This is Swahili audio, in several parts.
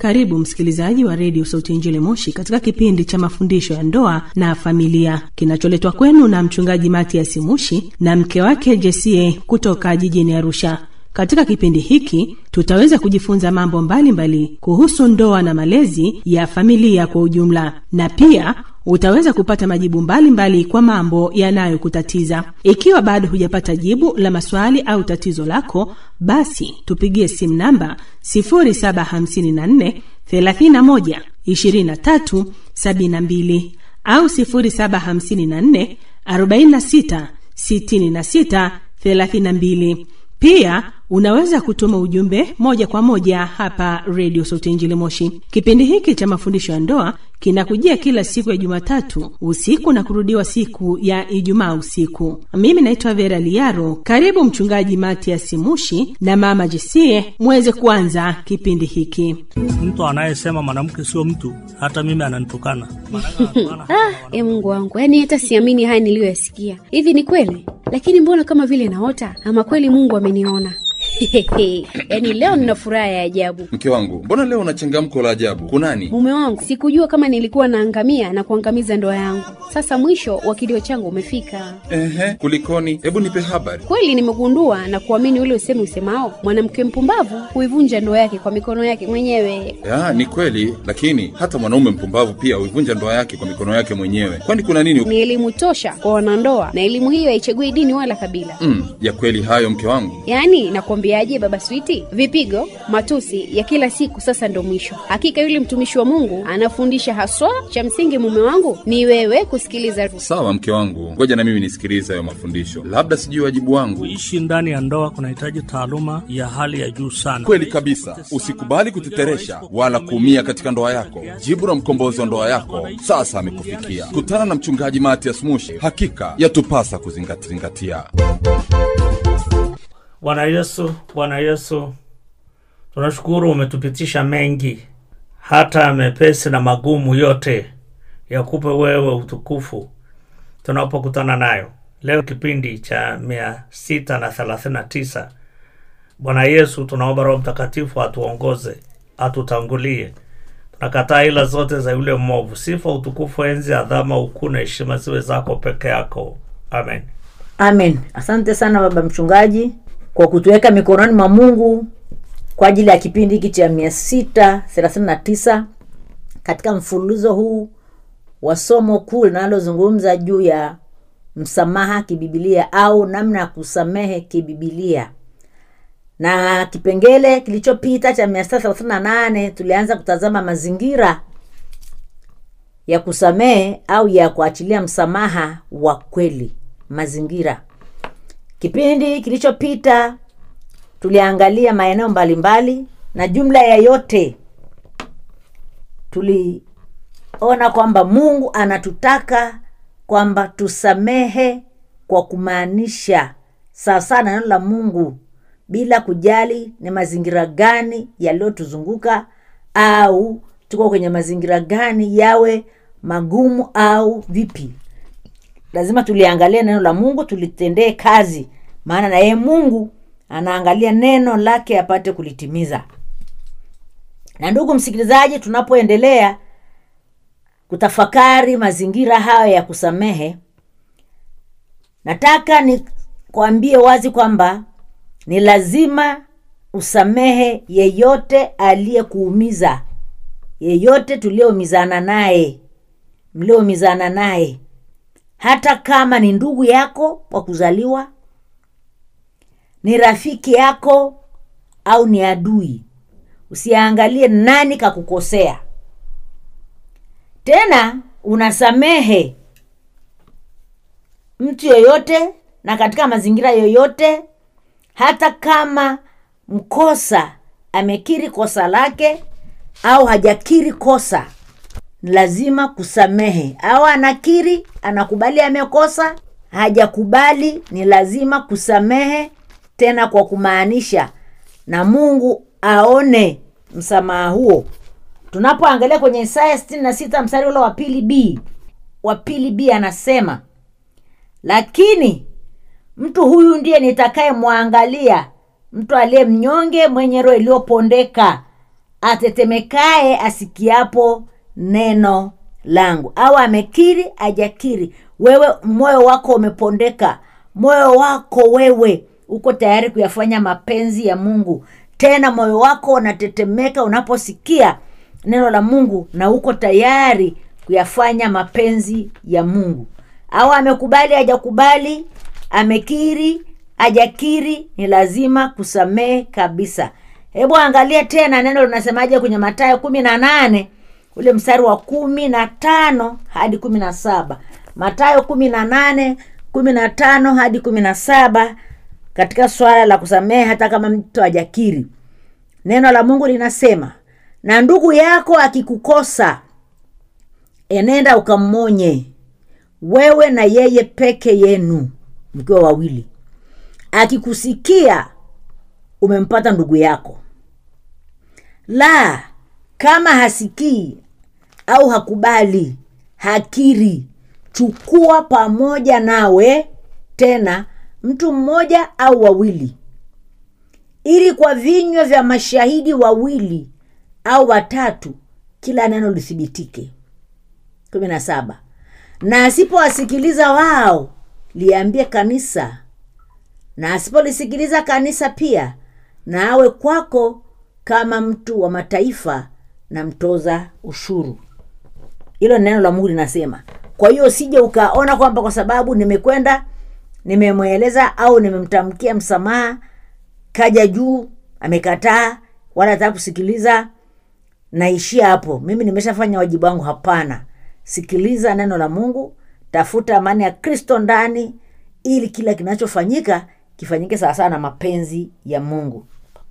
Karibu msikilizaji wa redio Sauti ya Injili Moshi katika kipindi cha mafundisho ya ndoa na familia kinacholetwa kwenu na mchungaji Matias Mushi na mke wake Jesie kutoka jijini Arusha. Katika kipindi hiki tutaweza kujifunza mambo mbalimbali mbali kuhusu ndoa na malezi ya familia kwa ujumla, na pia utaweza kupata majibu mbalimbali mbali kwa mambo yanayokutatiza. Ikiwa bado hujapata jibu la maswali au tatizo lako, basi tupigie simu namba 0754 31 23 72 au 0754 46 66 32. Pia unaweza kutuma ujumbe moja kwa moja hapa redio Sauti Injili Moshi. Kipindi hiki cha mafundisho ya ndoa kinakujia kila siku ya Jumatatu usiku na kurudiwa siku ya Ijumaa usiku. Mimi naitwa Vera Liaro. Karibu Mchungaji Matias Mushi na Mama Jesie muweze kuanza kipindi hiki. Mtu anayesema mwanamke sio mtu, hata mimi ananitukana. Ah, e Mungu wangu, yaani hata siamini haya niliyoyasikia. Hivi ni kweli? Lakini mbona kama vile naota, ama kweli Mungu ameniona? yaani leo nina furaha ya ajabu. Mke wangu, mbona leo una changamko la ajabu? Kunani? Mume wangu, sikujua kama nilikuwa naangamia na kuangamiza ndoa yangu. Sasa mwisho wa kilio changu umefika. Ehe, kulikoni? Hebu nipe habari. Kweli nimegundua na kuamini ule usemi usemao, mwanamke mpumbavu huivunja ndoa yake kwa mikono yake mwenyewe. Ya, ni kweli, lakini hata mwanaume mpumbavu pia huivunja ndoa yake kwa mikono yake mwenyewe. Kwani kuna nini? Ni elimu tosha kwa wanandoa, na elimu hiyo haichagui dini wala kabila. Mm, ya kweli hayo mke wangu. Yaani nakwambiaje, baba Switi, vipigo, matusi ya kila siku sasa ndo mwisho. Hakika yule mtumishi wa Mungu anafundisha haswa. Cha msingi mume wangu ni wewe kusikiliza. Sawa mke wangu, ngoja na mimi nisikilize hayo mafundisho, labda sijui wajibu wangu. Kuishi ndani ya ndoa kunahitaji taaluma ya hali ya juu sana. Kweli kabisa, usikubali kuteteresha wala kuumia katika ndoa yako. Jibu la mkombozi wa ndoa yako sasa amekufikia. Kutana na mchungaji Matias Mushi, hakika yatupasa kuzingatia. Bwana Yesu, Bwana Yesu, tunashukuru umetupitisha mengi, hata mepesi na magumu yote, yakupe wewe utukufu tunapokutana nayo leo, kipindi cha mia sita na thelathini na tisa. Bwana Yesu, tunaomba Roho Mtakatifu atuongoze, atutangulie. Tunakataa ila zote za yule mwovu. Sifa, utukufu, enzi, adhama, ukuu na heshima ziwe zako peke yako. Amen. Amen. Asante sana baba mchungaji kwa kutuweka mikononi mwa Mungu kwa ajili ya kipindi hiki cha mia sita thelathini na tisa katika mfululizo huu wa somo kuu linalozungumza juu ya msamaha kibibilia au namna ya kusamehe kibibilia. Na kipengele kilichopita cha mia sita thelathini na nane tulianza kutazama mazingira ya kusamehe au ya kuachilia msamaha wa kweli, mazingira Kipindi kilichopita tuliangalia maeneo mbalimbali, na jumla ya yote tuliona kwamba Mungu anatutaka kwamba tusamehe kwa kumaanisha sawasawa na neno la Mungu, bila kujali ni mazingira gani yaliyotuzunguka au tuko kwenye mazingira gani, yawe magumu au vipi lazima tuliangalia neno la Mungu tulitendee kazi, maana na yeye Mungu anaangalia neno lake apate kulitimiza. Na ndugu msikilizaji, tunapoendelea kutafakari mazingira hayo ya kusamehe, nataka nikwambie wazi kwamba ni lazima usamehe yeyote aliyekuumiza, yeyote tulioumizana naye, mlioumizana naye hata kama ni ndugu yako wa kuzaliwa, ni rafiki yako au ni adui. Usiangalie nani kakukosea. Tena unasamehe mtu yoyote na katika mazingira yoyote, hata kama mkosa amekiri kosa lake au hajakiri kosa lazima kusamehe au anakiri anakubali amekosa hajakubali ni lazima kusamehe tena kwa kumaanisha na mungu aone msamaha huo tunapoangalia kwenye isaya sitini na sita mstari ule wa pili b wa pili b anasema lakini mtu huyu ndiye nitakayemwangalia mtu aliye mnyonge mwenye roho iliyopondeka atetemekaye asikiapo neno langu au amekiri ajakiri wewe moyo wako umepondeka moyo wako wewe uko tayari kuyafanya mapenzi ya mungu tena moyo wako unatetemeka unaposikia neno la mungu na uko tayari kuyafanya mapenzi ya mungu au amekubali hajakubali amekiri hajakiri ni lazima kusamehe kabisa hebu angalia tena neno linasemaje kwenye matayo kumi na nane ule mstari wa kumi na tano hadi kumi na saba matayo kumi na nane kumi na tano hadi kumi na saba katika swala la kusamehe hata kama mtu hajakiri neno la mungu linasema na ndugu yako akikukosa enenda ukammonye wewe na yeye peke yenu mkiwa wawili akikusikia umempata ndugu yako la kama hasikii au hakubali hakiri chukua pamoja nawe tena mtu mmoja au wawili ili kwa vinywa vya mashahidi wawili au watatu kila neno lithibitike kumi na saba na asipowasikiliza wao liambie kanisa na asipolisikiliza kanisa pia na awe kwako kama mtu wa mataifa na mtoza ushuru hilo neno la mungu linasema kwa hiyo usije ukaona kwamba kwa sababu nimekwenda nimemweleza au nimemtamkia msamaha kaja juu amekataa wala hataka kusikiliza naishia hapo mimi nimeshafanya wajibu wangu hapana sikiliza neno la mungu tafuta amani ya kristo ndani ili kila kinachofanyika kifanyike sawasawa na mapenzi ya mungu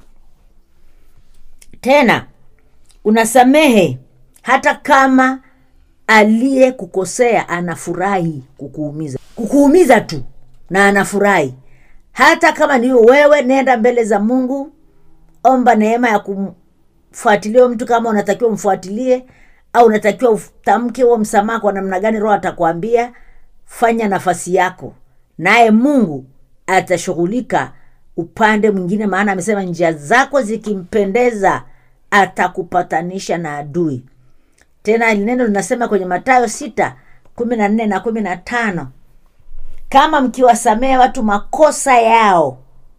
tena unasamehe hata kama aliyekukosea anafurahi kukuumiza kukuumiza tu na anafurahi hata kama ni wewe nenda mbele za mungu omba neema ya kumfuatilia mtu kama unatakiwa umfuatilie au unatakiwa utamke huo msamaha kwa namna gani roho atakwambia fanya nafasi yako naye mungu atashughulika upande mwingine maana amesema njia zako zikimpendeza atakupatanisha na adui tena neno linasema kwenye matayo sita kumi na nne na kumi na tano kama mkiwasamehe watu makosa yao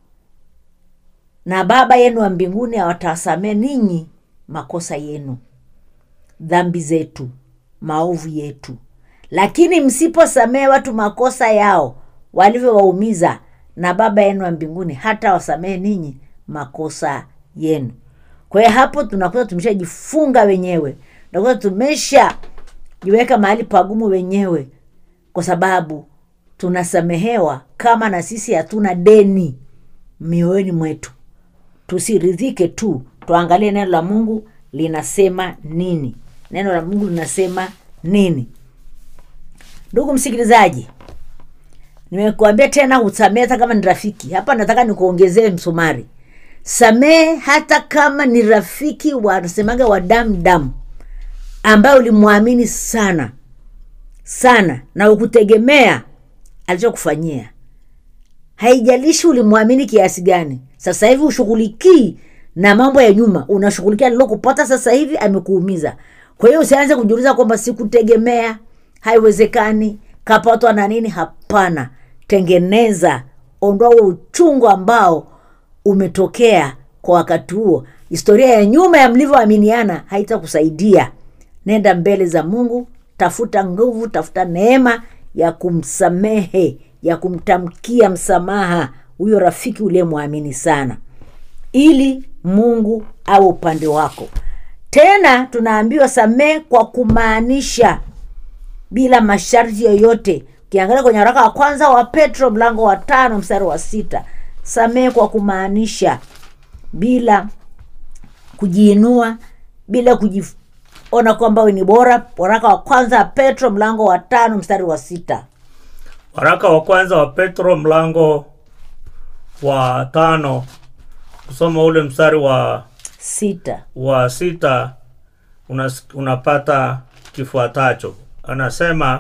na baba yenu wa mbinguni awatawasamehe ninyi makosa yenu dhambi zetu maovu yetu lakini msiposamehe watu makosa yao walivyowaumiza na baba yenu wa mbinguni hata wasamehe ninyi makosa yenu kwa hiyo hapo tunakuta tumeshajifunga wenyewe tunakuta tumeshajiweka mahali pagumu wenyewe kwa sababu tunasamehewa kama na sisi hatuna deni mioyoni mwetu tusiridhike tu tuangalie neno la mungu linasema nini neno la mungu linasema nini ndugu msikilizaji nimekuambia tena usamehe hata kama ni rafiki hapa nataka nikuongezee msumari samehe hata kama ni rafiki wanasemaga wa damu damu ambaye ulimwamini sana sana na ukutegemea alichokufanyia haijalishi ulimwamini kiasi gani sasa hivi ushughulikii na mambo ya nyuma unashughulikia lilokupata sasa hivi amekuumiza kwa hiyo usianze kujiuliza kwamba sikutegemea haiwezekani kapatwa na nini hapana tengeneza ondoa huo uchungu ambao umetokea kwa wakati huo historia ya nyuma ya mlivyoaminiana haitakusaidia nenda mbele za mungu tafuta nguvu tafuta neema ya kumsamehe ya kumtamkia msamaha huyo rafiki uliyemwamini sana ili mungu awe upande wako tena tunaambiwa samehe kwa kumaanisha bila masharti yoyote ukiangalia kwenye waraka wa kwanza wa petro mlango wa tano mstari wa sita samehe kwa kumaanisha bila kujiinua bila kujiona kwamba we ni bora waraka wa kwanza wa petro mlango wa tano mstari wa sita waraka wa kwanza wa petro mlango wa tano kusoma ule mstari wa sita wa sita unas, unapata kifuatacho anasema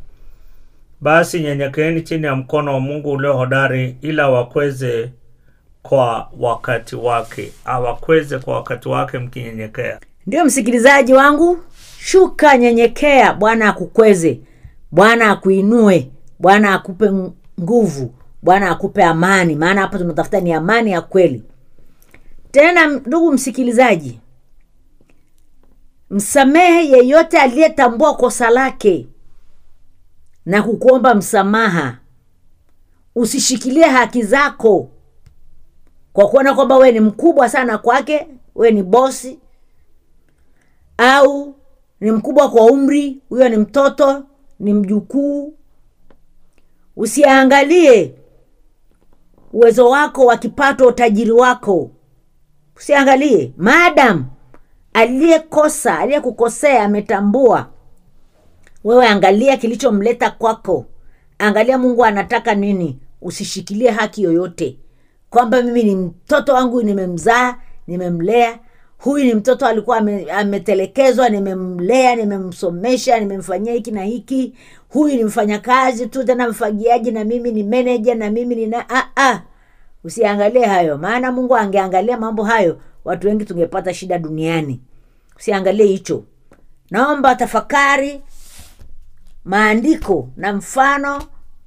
basi nyenyekeeni chini ya mkono wa mungu ulio hodari ila wakweze kwa wakati wake awakweze kwa wakati wake mkinyenyekea ndio msikilizaji wangu shuka nyenyekea bwana akukweze bwana akuinue bwana akupe ng- nguvu bwana akupe amani maana hapa tunatafuta ni amani ya kweli tena ndugu msikilizaji msamehe yeyote aliyetambua kosa lake na kukuomba msamaha usishikilie haki zako kwa kuona kwamba wewe ni mkubwa sana kwake wewe ni bosi au ni mkubwa kwa umri huyo ni mtoto ni mjukuu usiangalie uwezo wako wa kipato utajiri wako usiangalie maadam aliyekosa aliyekukosea ametambua wewe angalia kilichomleta kwako angalia mungu anataka nini usishikilie haki yoyote kwamba mimi ni mtoto wangu nimemzaa nimemlea huyu ni mtoto alikuwa ame, ametelekezwa nimemlea nimemsomesha nimemfanyia hiki na hiki huyu ni mfanyakazi tu tena mfagiaji na mimi ni meneja na mimi ni na ah, ah. usiangalie hayo maana mungu angeangalia mambo hayo watu wengi tungepata shida duniani usiangalie hicho naomba tafakari maandiko na mfano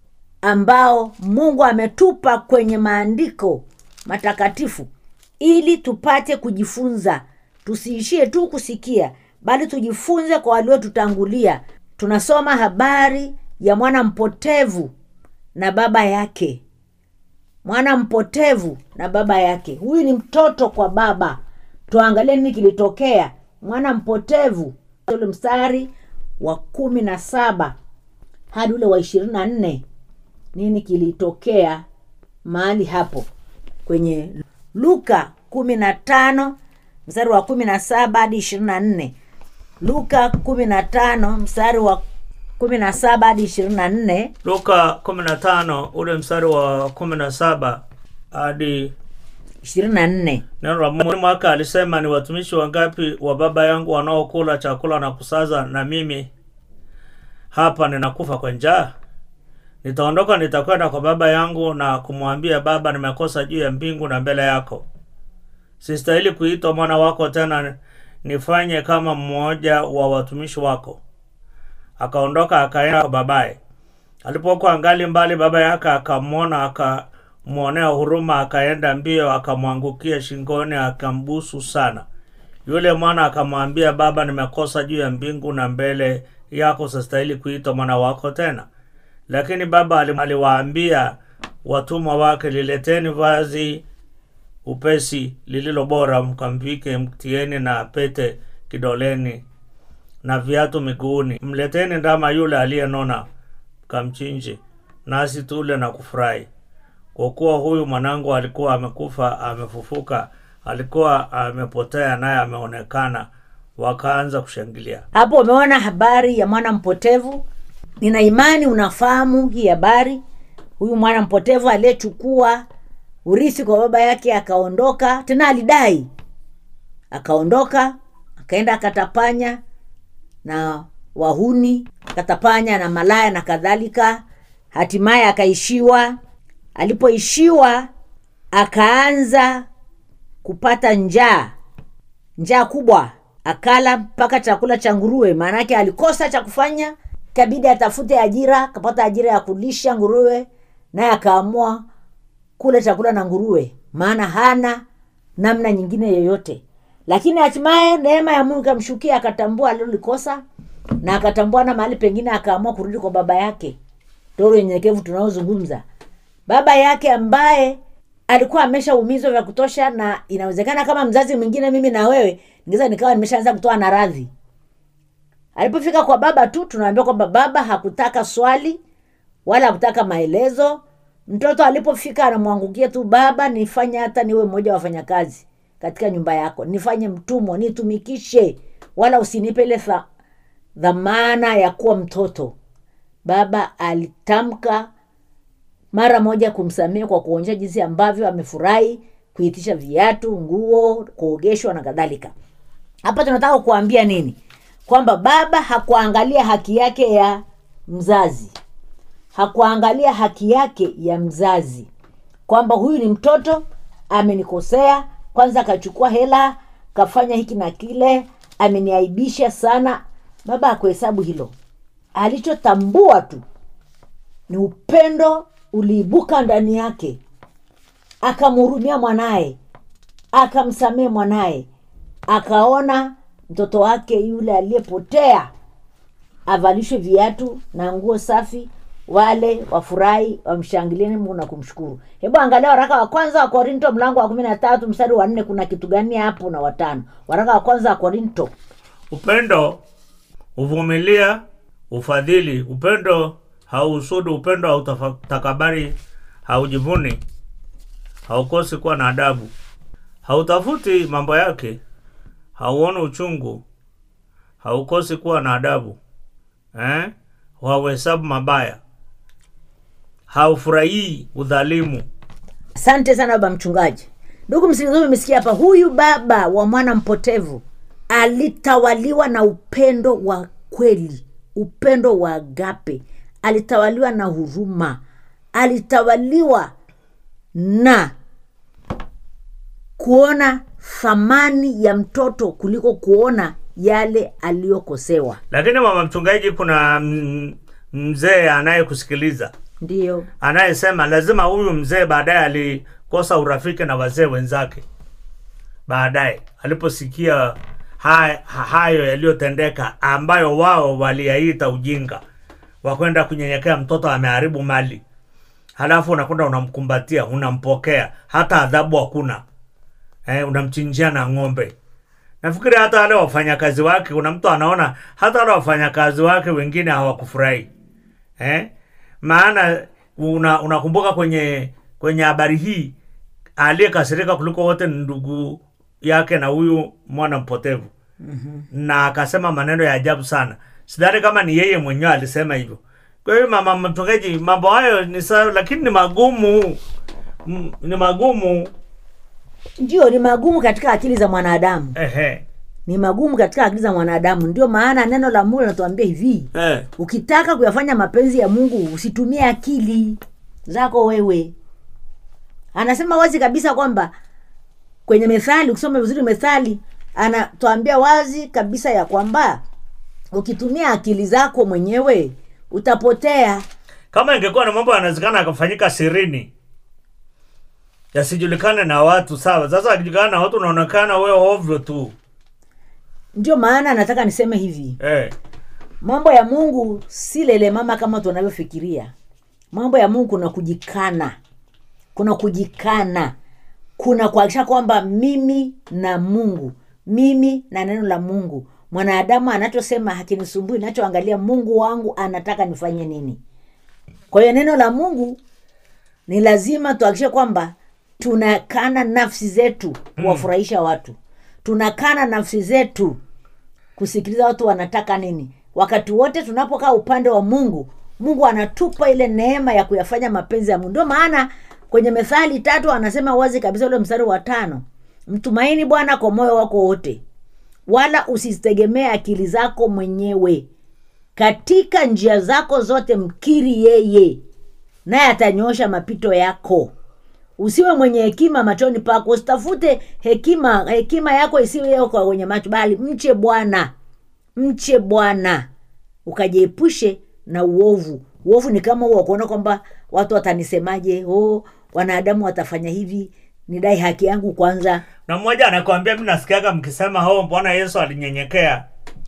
ambao mungu ametupa kwenye maandiko matakatifu ili tupate kujifunza tusiishie tu kusikia bali tujifunze kwa waliotutangulia tunasoma habari ya mwana mpotevu na baba yake mwana mpotevu na baba yake huyu ni mtoto kwa baba tuangalie nini kilitokea mwana mpotevu ule mstari wa kumi na saba hadi ule wa ishirini na nne nini kilitokea mahali hapo kwenye luka kumi na tano mstari wa kumi na saba hadi ishirini na nne luka kumi na tano mstari wa kumi na saba hadi ishirini na nne luka 15 ule mstari wa 17 hadi ishirini na nne neno la mungu mwaka alisema ni watumishi wangapi wa baba yangu wanaokula chakula na kusaza na mimi hapa ninakufa kwa njaa nitaondoka nitakwenda kwa baba yangu na kumwambia baba nimekosa juu ya mbingu na mbele yako sistahili kuitwa mwana wako tena nifanye kama mmoja wa watumishi wako akaondoka akaenda kwa babaye alipokuwa angali mbali baba yake akamwona akamwonea huruma akaenda mbio akamwangukia shingoni akambusu sana yule mwana akamwambia baba nimekosa juu ya mbingu na mbele yako sistahili kuitwa mwana wako tena lakini baba ali- aliwaambia watumwa wake lileteni vazi upesi lililo bora mkamvike mtieni na pete kidoleni na viatu miguuni mleteni ndama yule aliyenona kamchinje nasi tule na kufurahi kwa kuwa huyu mwanangu alikuwa amekufa amefufuka alikuwa amepotea naye ameonekana wakaanza kushangilia hapo umeona habari ya mwana mpotevu nina imani unafahamu hii habari huyu mwana mpotevu aliyechukua urithi kwa baba yake akaondoka tena alidai akaondoka akaenda akatapanya na wahuni akatapanya na malaya na kadhalika hatimaye akaishiwa alipoishiwa akaanza kupata njaa njaa kubwa akala mpaka chakula cha nguruwe maanake alikosa cha kufanya kabidi atafute ajira akapata ajira ya kulisha nguruwe naye akaamua kula chakula na nguruwe maana hana namna nyingine yoyote lakini hatimaye neema ya mungu ikamshukia akatambua alilolikosa na akatambua na mahali pengine akaamua kurudi kwa baba yake toro unyenyekevu tunaozungumza baba yake ambaye alikuwa ameshaumizwa vya kutosha na inawezekana kama mzazi mwingine mimi na wewe ningeweza nikawa nimeshaanza kutoa na radhi alipofika kwa baba tu tunaambia kwamba baba hakutaka swali wala hakutaka maelezo mtoto alipofika anamwangukia tu baba nifanye hata niwe mmoja wa wafanyakazi katika nyumba yako nifanye mtumwa nitumikishe wala usinipe ile tha, dhamana ya kuwa mtoto baba alitamka mara moja kumsamehe kwa kuonyesha jinsi ambavyo amefurahi kuitisha viatu nguo kuogeshwa na kadhalika hapa tunataka kuambia nini kwamba baba hakuangalia haki yake ya mzazi hakuangalia haki yake ya mzazi kwamba huyu ni mtoto amenikosea kwanza akachukua hela kafanya hiki na kile ameniaibisha sana baba akuhesabu hilo alichotambua tu ni upendo uliibuka ndani yake akamhurumia mwanaye akamsamehe mwanaye akaona mtoto wake yule aliyepotea avalishwe viatu na nguo safi wale wafurahi wamshangilie mungu na kumshukuru hebu angalia waraka wa kwanza wa korinto mlango wa kumi na tatu mstari wa nne kuna kitu gani hapo na watano waraka wa kwanza wa korinto upendo huvumilia ufadhili upendo hauhusudu upendo hautakabari haujivuni haukosi kuwa na adabu hautafuti mambo yake hauoni uchungu haukosi kuwa na adabu eh? hauhesabu mabaya haufurahii udhalimu asante sana baba mchungaji ndugu msikilizaji umesikia hapa huyu baba wa mwana mpotevu alitawaliwa na upendo wa kweli upendo wa agape alitawaliwa na huruma alitawaliwa na kuona thamani ya mtoto kuliko kuona yale aliyokosewa lakini mama mchungaji kuna mm, mzee anayekusikiliza ndiyo anayesema lazima huyu mzee baadaye alikosa urafiki na wazee wenzake baadaye aliposikia ha- ha- hayo yaliyotendeka ambayo wao waliyaita ujinga wakwenda kunyenyekea mtoto ameharibu mali halafu unakwenda unamkumbatia unampokea hata adhabu hakuna eh, unamchinjia na ng'ombe nafikiri hata wale wafanyakazi wake kuna mtu anaona hata wale wafanyakazi wake wengine hawakufurahi eh? maana una- unakumbuka kwenye kwenye habari hii aliyekasirika kuliko wote ni ndugu yake na huyu mwana mpotevu mm-hmm. na akasema maneno ya ajabu sana sidhani kama ni yeye mwenyewe alisema hivyo kwa hiyo mama mchungaji mambo hayo ni sawa lakini ni magumu Mm, ni magumu ndio ni magumu katika akili za mwanadamu ehe ni magumu katika akili za mwanadamu ndio maana neno la mungu linatuambia hivi eh. ukitaka kuyafanya mapenzi ya mungu usitumie akili zako wewe anasema wazi kabisa kwamba kwenye methali ukisoma vizuri methali anatuambia wazi kabisa ya kwamba ukitumia akili zako mwenyewe utapotea kama ingekuwa na mambo yanawezekana akafanyika sirini yasijulikane na watu sawa sasa akijulikana na watu unaonekana wewe ovyo tu ndio maana nataka niseme hivi eh. mambo ya mungu si lele mama kama tunavyofikiria mambo ya mungu kuna kujikana kuna kujikana kuna kuhakikisha kwamba mimi na mungu mimi na neno la mungu mwanadamu anachosema hakinisumbui nachoangalia mungu wangu anataka nifanye nini kwa hiyo neno la mungu ni lazima tuhakikishe kwamba tunakana nafsi zetu kuwafurahisha watu tunakana nafsi zetu kusikiliza watu wanataka nini wakati wote tunapokaa upande wa mungu mungu anatupa ile neema ya kuyafanya mapenzi ya mungu ndio maana kwenye methali tatu anasema wazi kabisa ule mstari wa tano mtumaini bwana kwa moyo wako wote wala usizitegemee akili zako mwenyewe katika njia zako zote mkiri yeye naye atanyosha mapito yako usiwe mwenye hekima machoni pako usitafute hekima hekima yako isiwe yako kwa kwenye macho bali mche bwana mche bwana ukajiepushe na uovu uovu ni kama huo wa kuona kwamba watu watanisemaje oh, wanadamu watafanya hivi nidai haki yangu kwanza na mmoja anakwambia mi nasikiaga mkisema ho bwana yesu alinyenyekea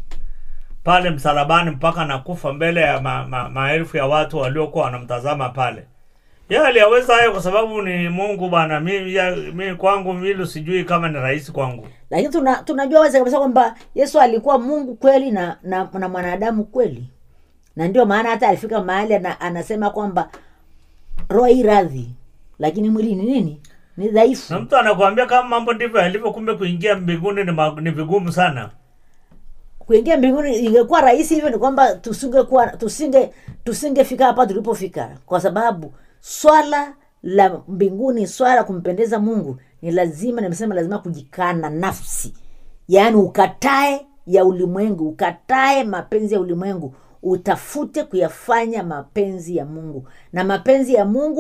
pale msalabani mpaka nakufa mbele ya ma, ma, maelfu ya watu waliokuwa wanamtazama pale ye aliyaweza hayo kwa sababu ni mungu bwana mi, ya- mi kwangu vile sijui kama ni rahisi kwangu lakini tuna, tunajua wazi kabisa kwamba yesu alikuwa mungu kweli na, na, na mwanadamu kweli na ndio maana hata alifika mahali ana, anasema kwamba roho hii radhi lakini mwili ni nini ni dhaifu na mtu anakuambia kama mambo ndivyo yalivyo kumbe kuingia mbinguni ni, ma- ni vigumu sana kuingia mbinguni ingekuwa rahisi hivyo ni kwamba tusingekuwa tusinge tusingefika hapa tulipofika kwa sababu swala la mbinguni swala la kumpendeza mungu ni lazima nimesema lazima kujikana nafsi yaani ukatae ya ulimwengu ukatae mapenzi ya ulimwengu utafute kuyafanya mapenzi ya mungu na mapenzi ya mungu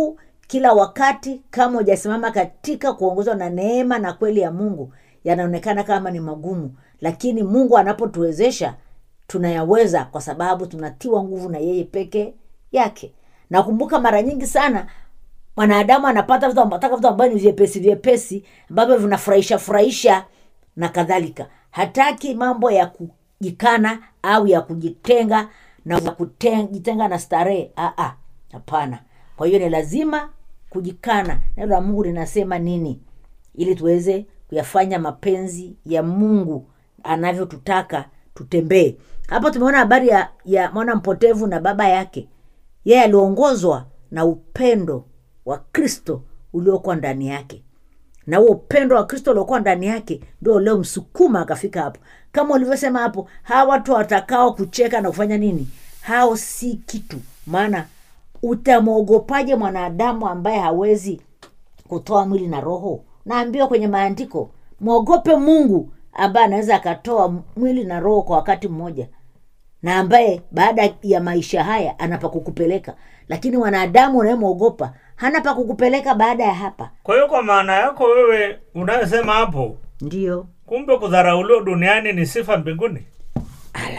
kila wakati kama hujasimama katika kuongozwa na neema na kweli ya mungu yanaonekana kama ni magumu lakini mungu anapotuwezesha tunayaweza kwa sababu tunatiwa nguvu na yeye peke yake nakumbuka mara nyingi sana mwanadamu anapata vitu anataka vitu ambavyo ni vyepesi vyepesi ambavyo vinafurahisha furahisha na kadhalika hataki mambo ya kujikana au ya kujitenga na ya kujitenga na starehe Ah, ah, hapana kwa hiyo ni lazima kujikana neno la mungu linasema nini ili tuweze kuyafanya mapenzi ya mungu anavyotutaka tutembee hapo tumeona habari ya, ya mwana mpotevu na baba yake yeye aliongozwa na upendo wa kristo uliokuwa ndani yake na huo upendo wa kristo uliokuwa ndani yake ndio uliomsukuma akafika hapo kama ulivyosema hapo hawa watu watakao kucheka na kufanya nini hao si kitu maana utamwogopaje mwanadamu ambaye hawezi kutoa mwili na roho naambiwa kwenye maandiko mwogope mungu ambaye anaweza akatoa mwili na roho kwa wakati mmoja na ambaye baada ya maisha haya ana pa kukupeleka lakini wanadamu unayemwogopa hana pa kukupeleka baada ya hapa kwa hiyo kwa maana yako wewe unayosema hapo ndiyo kumbe kudharauliwa duniani ni sifa mbinguni ala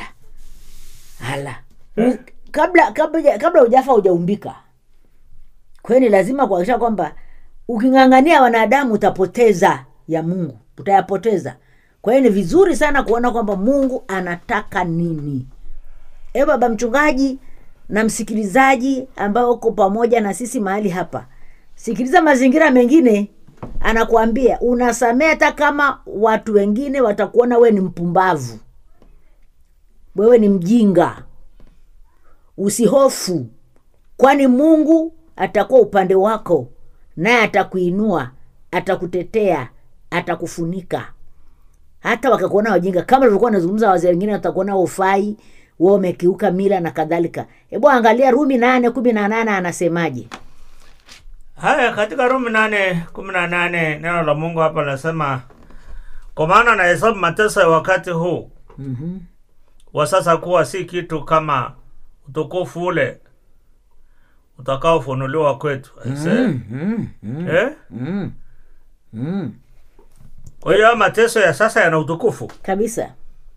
ala U- kabla kabla kabla ujafa hujaumbika kwahiyo ni lazima kuhakikisha kwamba uking'ang'ania wanadamu utapoteza ya mungu utayapoteza kwa hiyo ni vizuri sana kuona kwamba mungu anataka nini e baba mchungaji na msikilizaji ambao uko pamoja na sisi mahali hapa sikiliza mazingira mengine anakuambia unasamea hata kama watu wengine watakuona wewe ni mpumbavu wewe ni mjinga usihofu kwani mungu atakuwa upande wako naye atakuinua atakutetea atakufunika hata wakakuona wajinga kama tulivyokuwa nazungumza wazee wengine watakuona ufai wa umekiuka mila na kadhalika hebu angalia rumi nane kumi na nane anasemaje haya katika rumi nane kumi na nane neno la mungu hapa linasema kwa maana nahesabu mateso ya wakati huu mm-hmm. wa sasa kuwa si kitu kama utukufu ule utakaofunuliwa kwetu Aise. Mm, mm, eh? mm, mm. kwa hiyo haya mateso ya sasa yana utukufu kabisa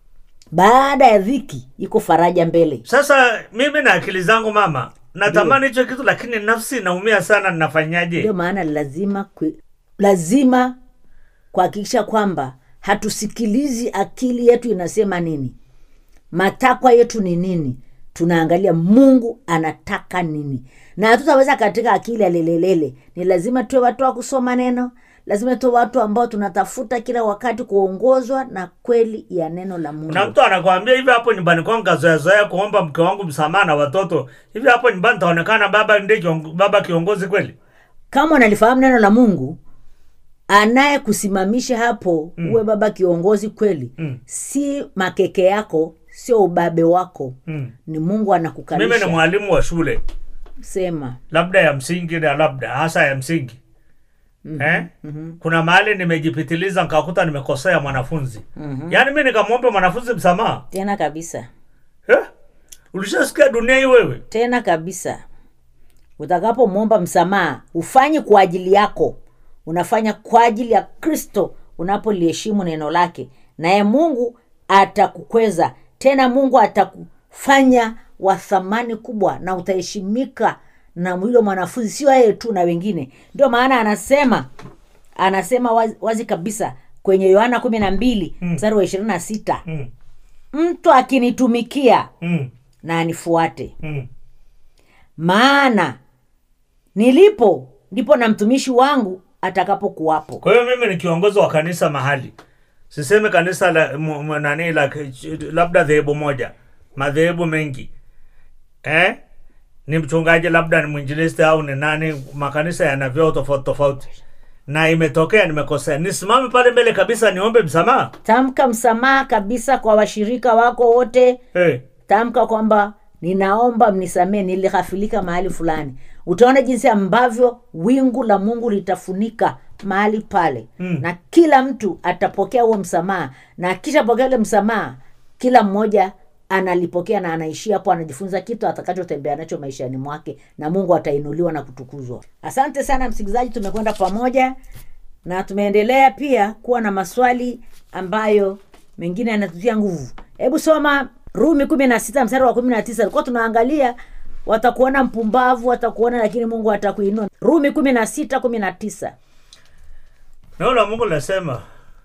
baada ya dhiki iko faraja mbele sasa mimi na akili zangu mama natamani hicho kitu lakini nafsi inaumia sana ninafanyaje ndio maana lazima kwe, lazima kuhakikisha kwamba hatusikilizi akili yetu inasema nini matakwa yetu ni nini tunaangalia mungu anataka nini na hatutaweza katika akili alelelele ni lazima tuwe watu wa kusoma neno lazima tuwe watu ambao tunatafuta kila wakati kuongozwa na kweli ya neno la mungu na mtu anakwambia hivi hapo nyumbani kwangu kazoeazoea kuomba mke wangu msamaha na watoto hivi hapo nyumbani taonekana baba ndiye kiongo, baba kiongozi kweli kama unalifahamu neno la mungu anayekusimamisha hapo mm. uwe baba kiongozi kweli Mm. si makeke yako sio ubabe wako mm. ni mungu mimi ni anakukalisha mwalimu wa shule sema labda ya msingi na labda hasa ya msingi mm-hmm. eh? mm-hmm. kuna mahali nimejipitiliza nkakuta nimekosea mwanafunzi mm-hmm. yaani mi nikamwombe mwanafunzi msamaha tena kabisa eh? ulishasikia dunia hii wewe tena kabisa utakapomwomba msamaha ufanyi kwa ajili yako unafanya kwa ajili ya kristo unapoliheshimu neno lake naye mungu atakukweza tena mungu atakufanya wa thamani kubwa na utaheshimika na hilo mwanafunzi sio yeye tu na wengine ndio maana anasema anasema wazi, wazi kabisa kwenye yohana kumi na mbili mstari wa ishirini na sita mm. mtu akinitumikia mm. na anifuate mm. maana nilipo ndipo na mtumishi wangu atakapokuwapo kwa hiyo mimi ni kiongozi wa kanisa mahali siseme kanisa la mu- mu- nani la labda dhehebu moja madhehebu mengi eh? ni mchungaji labda ni mwinjilisti au ni nani makanisa yana vyao tofauti tofauti na imetokea nimekosea nisimame pale mbele kabisa niombe msamaha tamka msamaha kabisa kwa washirika wako wote eh. tamka kwamba ninaomba mnisamee nilighafilika mahali fulani utaona jinsi ambavyo wingu la mungu litafunika mahali pale Mm. na kila mtu atapokea huo msamaha na akishapokea ule msamaha kila mmoja analipokea na anaishia hapo anajifunza kitu atakachotembea nacho maishani mwake na mungu atainuliwa na kutukuzwa asante sana msikilizaji tumekwenda pamoja na tumeendelea pia kuwa na maswali ambayo mengine yanatutia nguvu hebu soma rumi kumi na sita mstari wa kumi na tisa ilikuwa tunaangalia watakuona mpumbavu watakuona lakini mungu atakuinua rumi kumi na sita kumi na tisa neno la mungu linasema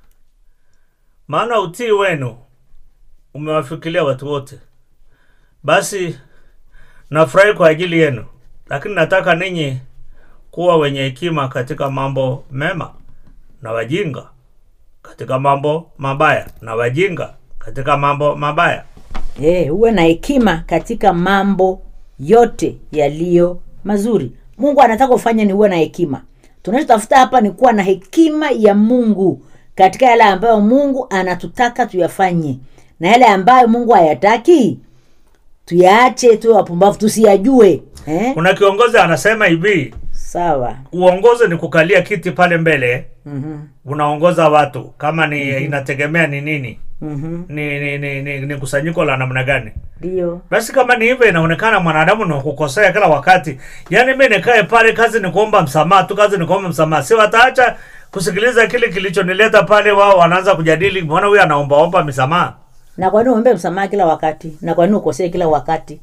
maana utii wenu umewafikilia watu wote basi nafurahi kwa ajili yenu lakini nataka ninyi kuwa wenye hekima katika mambo mema na wajinga katika mambo mabaya na wajinga katika mambo mabaya e, uwe na hekima katika mambo yote yaliyo mazuri mungu anataka ufanye ni uwe na hekima tunachotafuta hapa ni kuwa na hekima ya mungu katika yale ambayo mungu anatutaka tuyafanye na yale ambayo mungu hayataki tuyaache tuwe wapumbavu tusiyajue eh? kuna kiongozi anasema hivi sawa uongozi ni kukalia kiti pale mbele mm-hmm. unaongoza watu kama ni mm-hmm. inategemea ni nini Mm-hmm. ni ni, ni, ni, ni kusanyiko la namna gani ndio basi kama ni hivyo inaonekana mwanadamu ni kukosea kila wakati yaani mi nikae pale kazi ni kuomba msamaha tu kazi ni kuomba msamaha si wataacha kusikiliza kile kilichonileta pale wao wanaanza kujadili mbona huyu anaombaomba misamaha na kwa nini uombe msamaha kila wakati na kwa nini ukosee kila wakati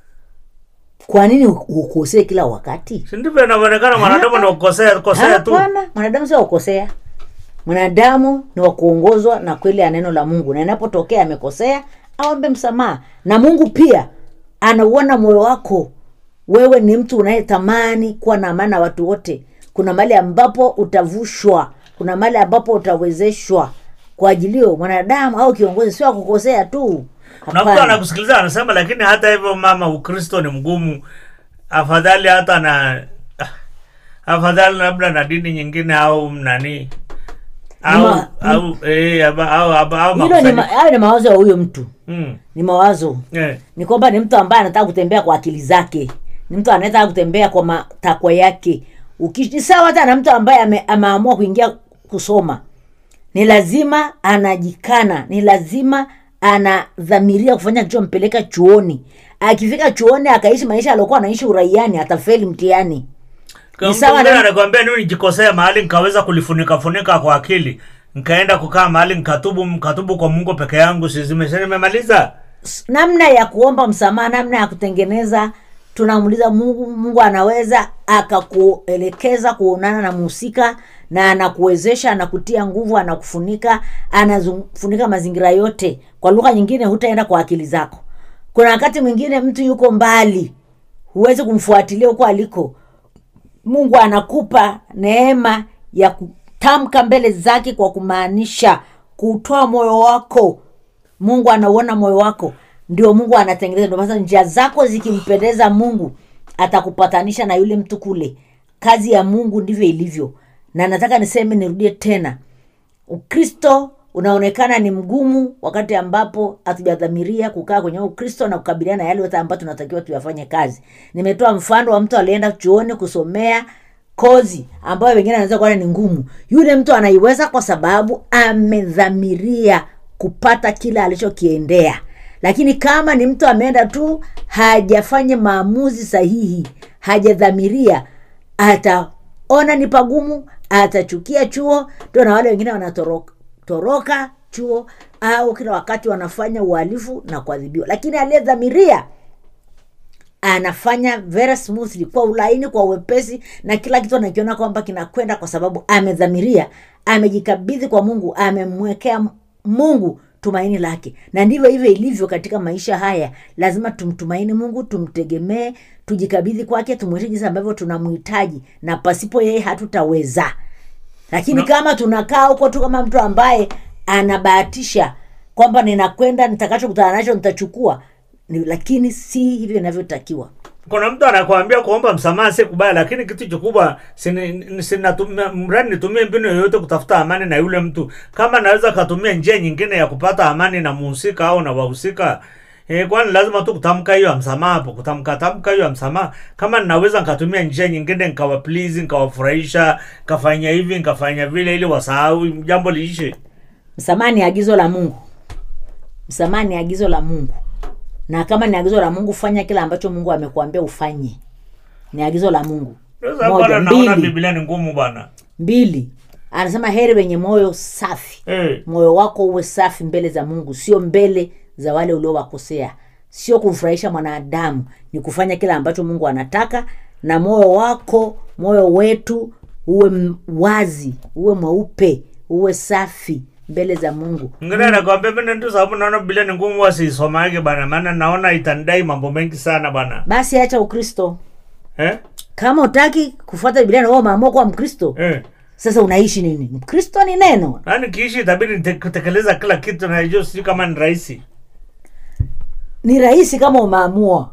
kwa nini u- ukosee kila wakati si ndivyo inavyoonekana mwanadamu ni kukosea kosea tu hapana mwanadamu sio kukosea mwanadamu ni wa kuongozwa na kweli ya neno la mungu na inapotokea amekosea aombe msamaha na mungu pia anauona moyo wako wewe ni mtu unayetamani kuwa na amani na watu wote kuna mahali ambapo utavushwa kuna mahali ambapo utawezeshwa kwa ajilio mwanadamu au kiongozi sio akukosea tu na mtu Hapana. anakusikiliza anasema lakini hata hivyo mama ukristo ni mgumu afadhali hata na ah, afadhali labda na dini nyingine au nani au Ma- au eh, aba- au au au hilo ni, makusanyiko. ma, hayo ni mawazo ya huyo mtu Mm, ni mawazo eh. ni kwamba ni mtu ambaye anataka kutembea kwa akili zake ni mtu anayetaka kutembea kwa matakwa yake Uki- ni sawa hata na mtu ambaye ame, ameamua kuingia kusoma ni lazima anajikana ni lazima anadhamiria kufanya kilichompeleka chuoni akifika chuoni akaishi maisha aliokuwa anaishi uraiani atafeli mtihani Kwa Ni mtu sawa mwingine na- anakwambia nini nijikosea mahali nikaweza kulifunika funika kwa akili nikaenda kukaa mahali nikatubu mkatubu kwa mungu peke yangu sizimesha nimemaliza S- namna ya kuomba msamaha namna ya kutengeneza tunamuuliza mungu mungu anaweza akakuelekeza kuonana na mhusika na anakuwezesha anakutia nguvu anakufunika anafunika mazingira yote kwa lugha nyingine hutaenda kwa akili zako kuna wakati mwingine mtu yuko mbali huwezi kumfuatilia huko aliko mungu anakupa neema ya kutamka mbele zake kwa kumaanisha kutoa moyo wako mungu anauona moyo wako ndio mungu anatengeneza ndio maana njia zako zikimpendeza mungu atakupatanisha na yule mtu kule kazi ya mungu ndivyo ilivyo na nataka niseme nirudie tena ukristo unaonekana ni mgumu wakati ambapo hatujadhamiria kukaa kwenye ukristo na kukabiliana na yale yote ambayo tunatakiwa tuyafanye kazi nimetoa mfano wa mtu alienda chuoni kusomea kozi ambayo wengine anaweza kuona ni ngumu yule mtu anaiweza kwa sababu amedhamiria kupata kile alichokiendea lakini kama ni mtu ameenda tu hajafanya maamuzi sahihi hajadhamiria ataona ni pagumu atachukia chuo ndio na wale wengine wanatoroka toroka chuo au kila wakati wanafanya uhalifu na kuadhibiwa lakini aliyedhamiria anafanya very smoothly kwa ulaini kwa uwepesi na kila kitu anakiona kwamba kinakwenda kwa sababu amedhamiria amejikabidhi kwa mungu amemwekea mungu tumaini lake na ndivyo hivyo ilivyo katika maisha haya lazima tumtumaini mungu tumtegemee tujikabidhi kwake tumwite jinsi ambavyo tunamhitaji na pasipo yeye hatutaweza lakini Na- kama tunakaa huko tu kama mtu ambaye anabahatisha kwamba ninakwenda nitakachokutana nacho nitachukua ni, lakini si hivyo inavyotakiwa kuna mtu anakwambia kuomba msamaha si kubaya lakini kitu kikubwa sini- sinatumia- mradi nitumie mbinu yoyote kutafuta amani na yule mtu kama naweza katumia njia nyingine ya kupata amani na muhusika au na wahusika E, kwani lazima tu kutamka hiyo ya msamaha hapo kutamka tamka hiyo ya msamaha kama ninaweza nikatumia njia nyingine nikawa please nikawafurahisha nikafanya hivi nikafanya vile ili wasahau jambo liishe msamaha ni agizo la mungu msamaha ni agizo la mungu na kama ni agizo la mungu fanya kile ambacho mungu amekuambia ufanye ni agizo la mungu Sasa Moja, bwana naona mbili. biblia ni ngumu bwana mbili anasema heri wenye moyo safi eh. moyo wako uwe safi mbele za mungu sio mbele za wale uliowakosea sio kumfurahisha mwanadamu ni kufanya kile ambacho mungu anataka na moyo wako moyo wetu uwe m- wazi uwe mweupe uwe safi mbele za mungu ngine nakwambia mimi ndio sababu naona biblia ni ngumu wasiisomage bana maana naona itanidai mambo mengi sana bana basi acha ukristo eh? kama utaki kufuata biblia na wewe umeamua kuwa mkristo Eh. sasa unaishi nini mkristo ni neno na nikiishi itabidi nite- kutekeleza kila kitu najua sijui kama ni rahisi ni rahisi kama umeamua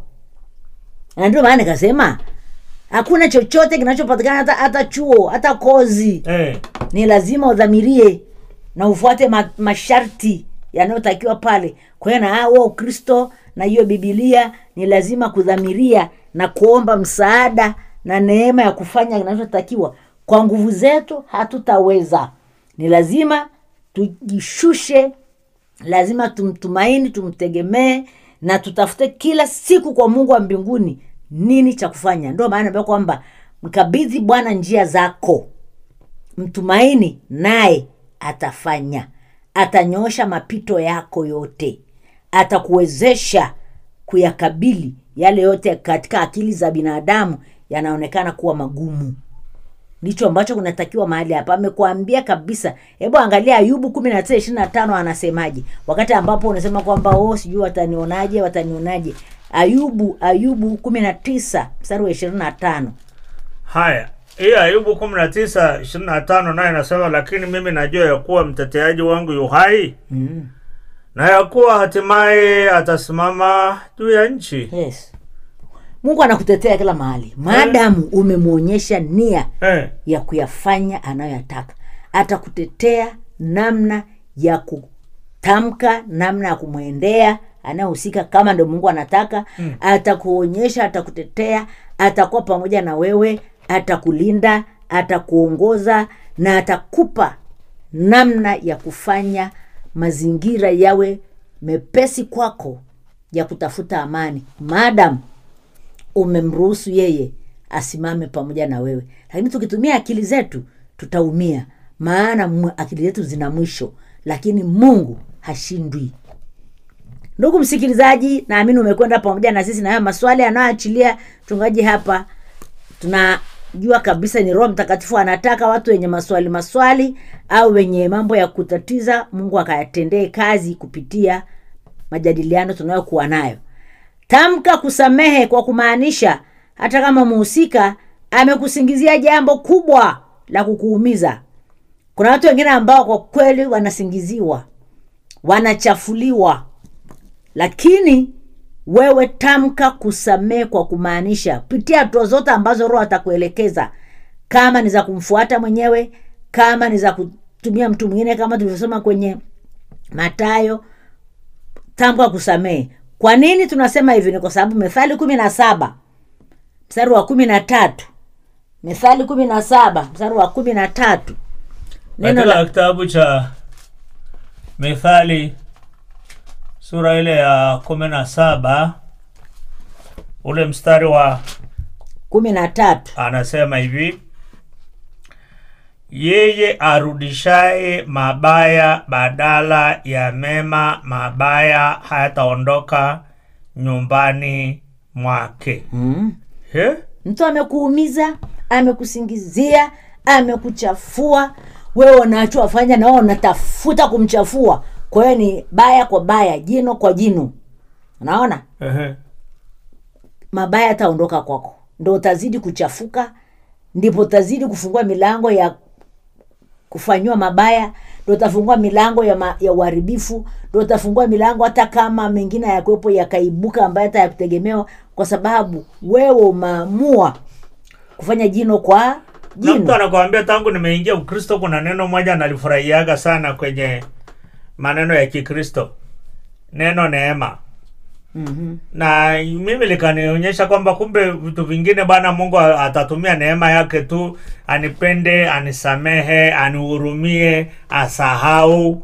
na ndio maana nikasema hakuna chochote kinachopatikana hata, hata chuo hata kozi eh. ni lazima udhamirie na ufuate ma, masharti yanayotakiwa pale kwa hiyo na huo ukristo na hiyo bibilia ni lazima kudhamiria na kuomba msaada na neema ya kufanya kinachotakiwa kwa nguvu zetu hatutaweza ni lazima tujishushe lazima tumtumaini tumtegemee na tutafute kila siku kwa mungu wa mbinguni nini cha kufanya ndio maana naambia kwamba mkabidhi bwana njia zako mtumaini naye atafanya atanyosha mapito yako yote atakuwezesha kuyakabili yale yote katika akili za binadamu yanaonekana kuwa magumu ndicho ambacho kunatakiwa mahali hapa amekuambia kabisa hebu angalia ayubu kumi na tisa ishiri na tano anasemaje wakati ambapo unasema kwamba oh sijui watanionaje watanionaje ayubu ayubu kumi na tisa mstari wa ishirini na tano haya hii ayubu kumi na tisa ishirini na tano naye inasema lakini mimi najua ya kuwa mteteaji wangu yu hai mm. na ya kuwa hatimaye atasimama juu ya nchi yes mungu anakutetea kila mahali maadamu umemwonyesha nia eh. ya kuyafanya anayoyataka atakutetea namna ya kutamka namna ya kumwendea anayehusika kama ndo mungu anataka mm. atakuonyesha atakutetea atakuwa pamoja na wewe atakulinda atakuongoza na atakupa namna ya kufanya mazingira yawe mepesi kwako ya kutafuta amani maadamu umemruhusu yeye asimame pamoja na wewe lakini tukitumia akili zetu tutaumia maana mwe- akili zetu zina mwisho lakini mungu hashindwi ndugu msikilizaji naamini umekwenda pamoja na sisi na hayo maswali anayoachilia mchungaji hapa tunajua kabisa ni roho mtakatifu anataka watu wenye maswali maswali au wenye mambo ya kutatiza mungu akayatendee kazi kupitia majadiliano tunayokuwa nayo tamka kusamehe kwa kumaanisha hata kama mhusika amekusingizia jambo kubwa la kukuumiza kuna watu wengine ambao kwa kweli wanasingiziwa wanachafuliwa lakini wewe tamka kusamehe kwa kumaanisha pitia hatua zote ambazo roho atakuelekeza kama ni za kumfuata mwenyewe kama ni za kutumia mtu mwingine kama tulivyosoma kwenye matayo tamka kusamehe kwa nini tunasema hivi ni kwa sababu methali kumi na saba mstari wa kumi na tatu methali kumi na saba mstari wa kumi na tatu neno katika la kitabu cha mithali sura ile ya kumi na saba ule mstari wa kumi na tatu anasema hivi yeye arudishaye mabaya badala ya mema mabaya hayataondoka nyumbani mwake mm. He? mtu amekuumiza amekusingizia amekuchafua wewe unachowafanya na wewe unatafuta kumchafua kwa hiyo ni baya kwa baya jino kwa jino unaona Ehe. mabaya yataondoka kwako ndo utazidi kuchafuka ndipo utazidi kufungua milango ya kufanyiwa mabaya ndo utafungua milango ya, ma, ya uharibifu ndo utafungua milango hata kama mengine yakuwepo yakaibuka ambayo hata yakutegemewa kwa sababu wewe umeamua kufanya jino kwa na mtu jino anakwambia tangu nimeingia ukristo kuna neno moja nalifurahiaga sana kwenye maneno ya kikristo neno neema mm-hmm. na mimi likanionyesha kwamba kumbe vitu vingine bwana mungu atatumia neema yake tu anipende anisamehe anihurumie asahau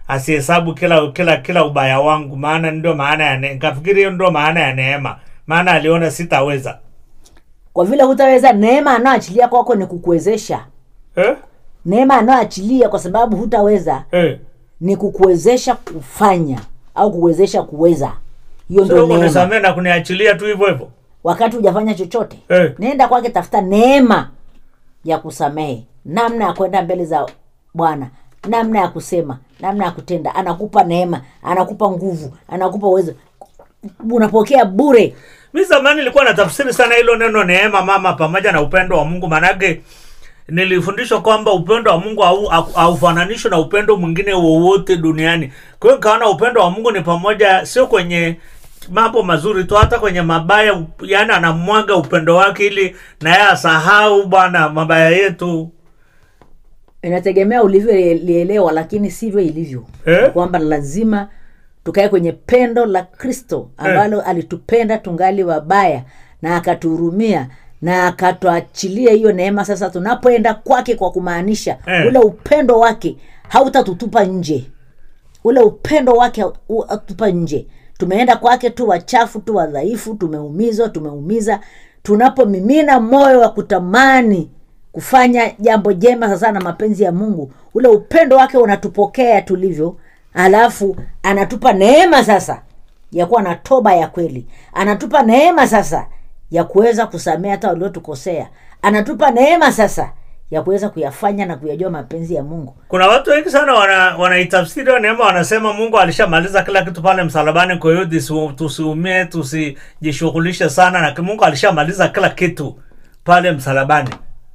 asihesabu kila kila kila ubaya wangu maana ndio maana ya ne- nikafikiri hiyo ndio maana ya neema maana aliona sitaweza kwa vile hutaweza neema anayoachilia kwako ni kukuwezesha eh? neema anayoachilia kwa sababu hutaweza Eh. ni kukuwezesha kufanya au kukuwezesha kuweza hiyo Sio ndio neema kunisamehe na kuniachilia tu hivyo hivyo wakati hujafanya chochote Eh. nenda kwake tafuta neema ya kusamehe namna ya kwenda mbele za bwana namna ya kusema namna ya kutenda anakupa neema anakupa nguvu anakupa uwezo unapokea bure mi zamani nilikuwa natafsiri sana hilo neno neema mama pamoja na upendo wa mungu manake nilifundishwa kwamba upendo wa mungu hau- hau- haufananishwi na upendo mwingine wowote duniani kwa hiyo nikaona upendo wa mungu ni pamoja sio kwenye mambo mazuri tu hata kwenye mabaya up- yaani anamwaga upendo wake ili naye asahau bwana mabaya yetu inategemea ulivyolielewa lakini sivyo ilivyo Eh? kwamba lazima tukae kwenye pendo la kristo ambalo alitupenda tungali wabaya na akatuhurumia na akatuachilia hiyo neema sasa tunapoenda kwake kwa kumaanisha Eh. ule upendo wake hautatutupa nje ule upendo wake hautupa nje tumeenda kwake tu wachafu tu wadhaifu tumeumizwa tumeumiza tunapomimina moyo wa kutamani kufanya jambo jema sasa na mapenzi ya mungu ule upendo wake unatupokea tulivyo alafu anatupa neema sasa ya kuwa na toba ya kweli anatupa neema sasa ya kuweza kusamea hata waliotukosea anatupa neema sasa ya kuweza kuyafanya na kuyajua mapenzi ya mungu kuna watu wengi sana wana- wanaitafsiri hiyo neema wanasema mungu alishamaliza kila kitu pale msalabani kwa hiyo tusi- tusiumie tusijishughulishe sana na mungu alishamaliza kila kitu pale msalabani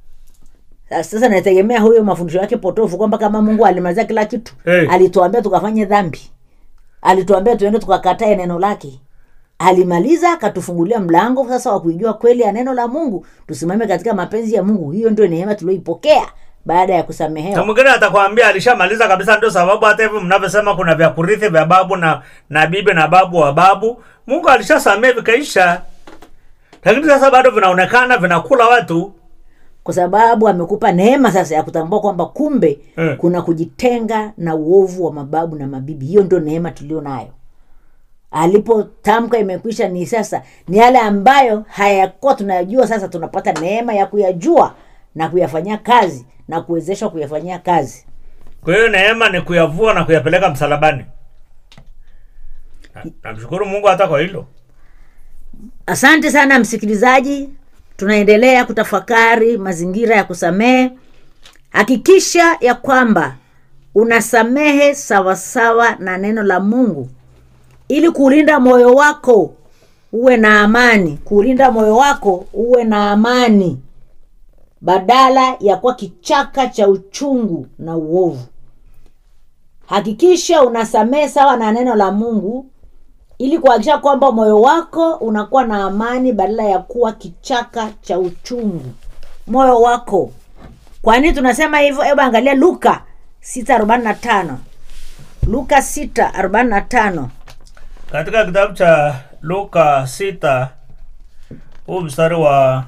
sasa nategemea huyo mafundisho yake potofu kwamba kama mungu alimaliza kila kitu Hey. alituambia tukafanye dhambi alituambia tuende tukakatae neno lake alimaliza akatufungulia mlango sasa wa kuijua kweli ya neno la mungu tusimame katika mapenzi ya mungu hiyo ndio neema tulioipokea baada ya na kusamehewa mwingine atakwambia alishamaliza kabisa ndio sababu hata hivyo mnavyosema kuna vya kurithi vya babu na na bibi na babu wa babu mungu alishasamee vikaisha lakini sasa bado vinaonekana vinakula watu kwa sababu amekupa neema sasa ya kutambua kwamba kumbe Eh. kuna kujitenga na uovu wa mababu na mabibi hiyo ndio neema tulio nayo alipotamka imekwisha ni sasa ni yale ambayo hayakuwa tunayajua sasa tunapata neema ya kuyajua na kuyafanyia kazi na kuwezeshwa kuyafanyia kazi kwa hiyo neema ni kuyavua na kuyapeleka msalabani Na- namshukuru mungu hata kwa hilo asante sana msikilizaji tunaendelea kutafakari mazingira ya kusamehe hakikisha ya kwamba unasamehe sawasawa na neno la mungu ili kuulinda moyo wako uwe na amani kuulinda moyo wako uwe na amani badala ya kuwa kichaka cha uchungu na uovu hakikisha unasamehe sawa na neno la mungu ili kuhakikisha kwamba moyo wako unakuwa na amani badala ya kuwa kichaka cha uchungu moyo wako kwa nini tunasema hivyo hebu angalia luka 645 luka 645 katika kitabu cha luka sita huu mstari wa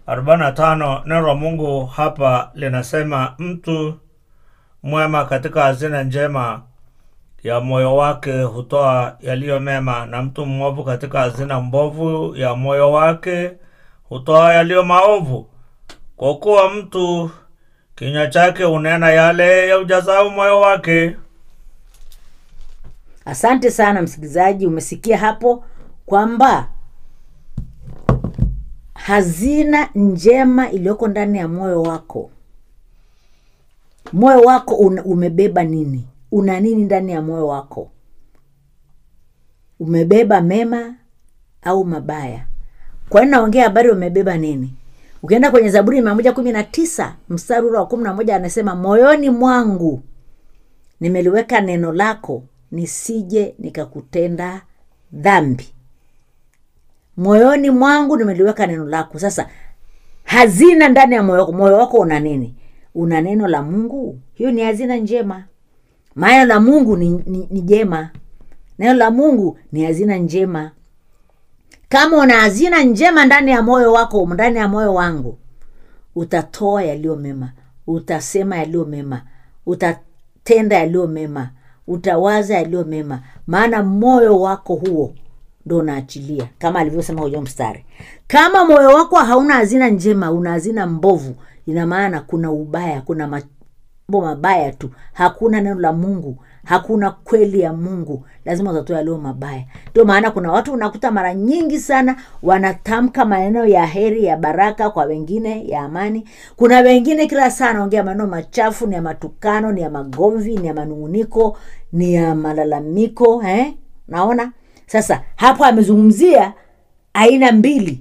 45 neno la mungu hapa linasema mtu mwema katika hazina njema ya moyo wake hutoa yaliyo mema na mtu mwovu katika hazina mbovu ya moyo wake hutoa yaliyo maovu kwa kuwa mtu kinywa chake hunena yale ya ujazao moyo wake asante sana msikilizaji umesikia hapo kwamba hazina njema iliyoko ndani ya moyo wako moyo wako una, umebeba nini una nini ndani ya moyo wako umebeba mema au mabaya kwa nini naongea habari umebeba nini ukienda kwenye zaburi mia moja kumi na tisa mstari ule wa kumi na moja anasema moyoni mwangu nimeliweka neno lako nisije nikakutenda dhambi moyoni mwangu nimeliweka neno lako sasa hazina ndani ya moyo wako moyo wako una nini una neno la mungu hiyo ni hazina njema maana la mungu ni, ni, ni jema neno la mungu ni hazina njema kama una hazina njema ndani ya moyo wako ndani ya moyo wangu utatoa yaliyo mema utasema yaliyo mema utatenda yaliyo mema utawaza yaliyo mema maana moyo wako huo ndo unaachilia kama alivyosema kwenye mstari kama moyo wako hauna hazina njema una hazina mbovu ina maana kuna ubaya kuna mambo mabaya tu hakuna neno la mungu hakuna kweli ya mungu lazima utatoa yaliyo mabaya ndio maana kuna watu unakuta mara nyingi sana wanatamka maneno ya heri ya baraka kwa wengine ya amani kuna wengine kila saa anaongea maneno machafu ni ya matukano ni ya magomvi ni ya manunguniko ni ya malalamiko eh? naona sasa hapo amezungumzia aina mbili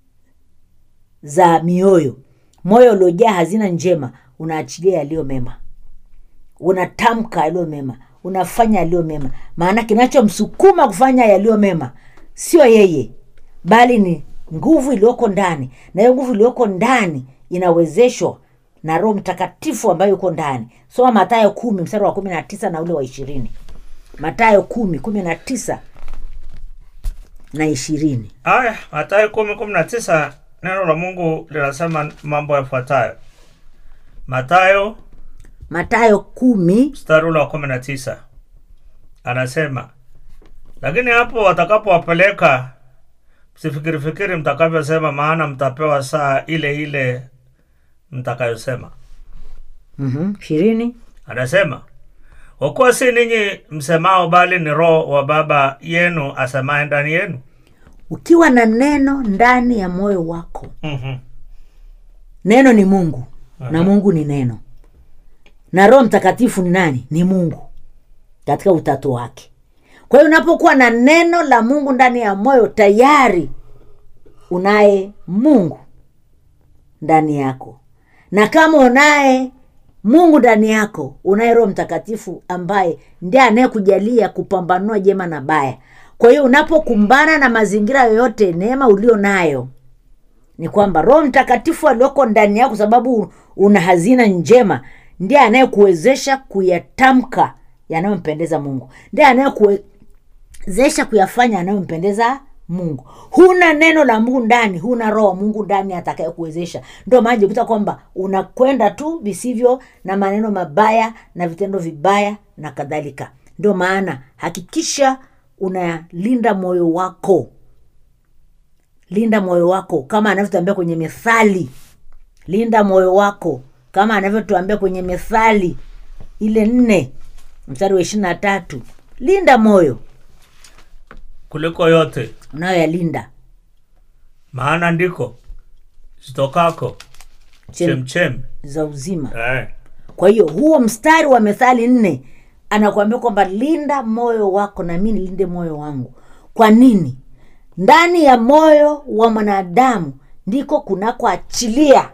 za mioyo moyo uliojaa hazina njema unaachilia yaliyo mema unatamka yaliyo mema unafanya yaliyo mema maana kinachomsukuma kufanya yaliyo mema sio yeye bali ni nguvu iliyoko ndani na hiyo nguvu iliyoko ndani inawezeshwa na roho mtakatifu ambayo yuko ndani soma matayo kumi mstari wa kumi na tisa na ule wa ishirini matayo kumi kumi na tisa na ishirini aya matayo kumi kumi na tisa neno la mungu linasema mambo yafuatayo matayo matayo kumi mstari ule wa kumi na tisa anasema lakini hapo watakapowapeleka msifikirifikiri mtakavyosema maana mtapewa saa ile ile mtakayosema Mhm, ishirini anasema kwa kuwa si ninyi msemao bali ni roho wa baba yenu asemaye ndani yenu ukiwa na neno ndani ya moyo wako Mhm. neno ni mungu na mungu ni neno na roho mtakatifu ni nani ni mungu katika utatu wake kwa hiyo unapokuwa na neno la mungu ndani ya moyo tayari unaye mungu ndani yako na kama unaye mungu ndani yako unaye roho mtakatifu ambaye ndiye anayekujalia kupambanua jema na baya kwa hiyo unapokumbana na mazingira yoyote neema ulio nayo ni kwamba roho mtakatifu alioko ndani yako kwa sababu una hazina njema ndiye anayekuwezesha kuyatamka yanayompendeza mungu ndiye anayekuwezesha kuyafanya yanayompendeza mungu huna neno la mungu ndani huna roho wa mungu ndani atakayekuwezesha ndio maana jikuta kwamba unakwenda tu visivyo na maneno mabaya na vitendo vibaya na kadhalika ndio maana hakikisha unalinda moyo wako linda moyo wako kama anavyotuambia kwenye methali linda moyo wako kama anavyotuambia kwenye methali ile nne mstari wa ishiri na tatu linda moyo kuliko yote unayoyalinda maana ndiko zitokako Chem- chemchem za uzima eh. kwa hiyo huo mstari wa methali nne anakuambia kwamba linda moyo wako na mi nilinde moyo wangu kwa nini ndani ya moyo wa mwanadamu ndiko kunakoachilia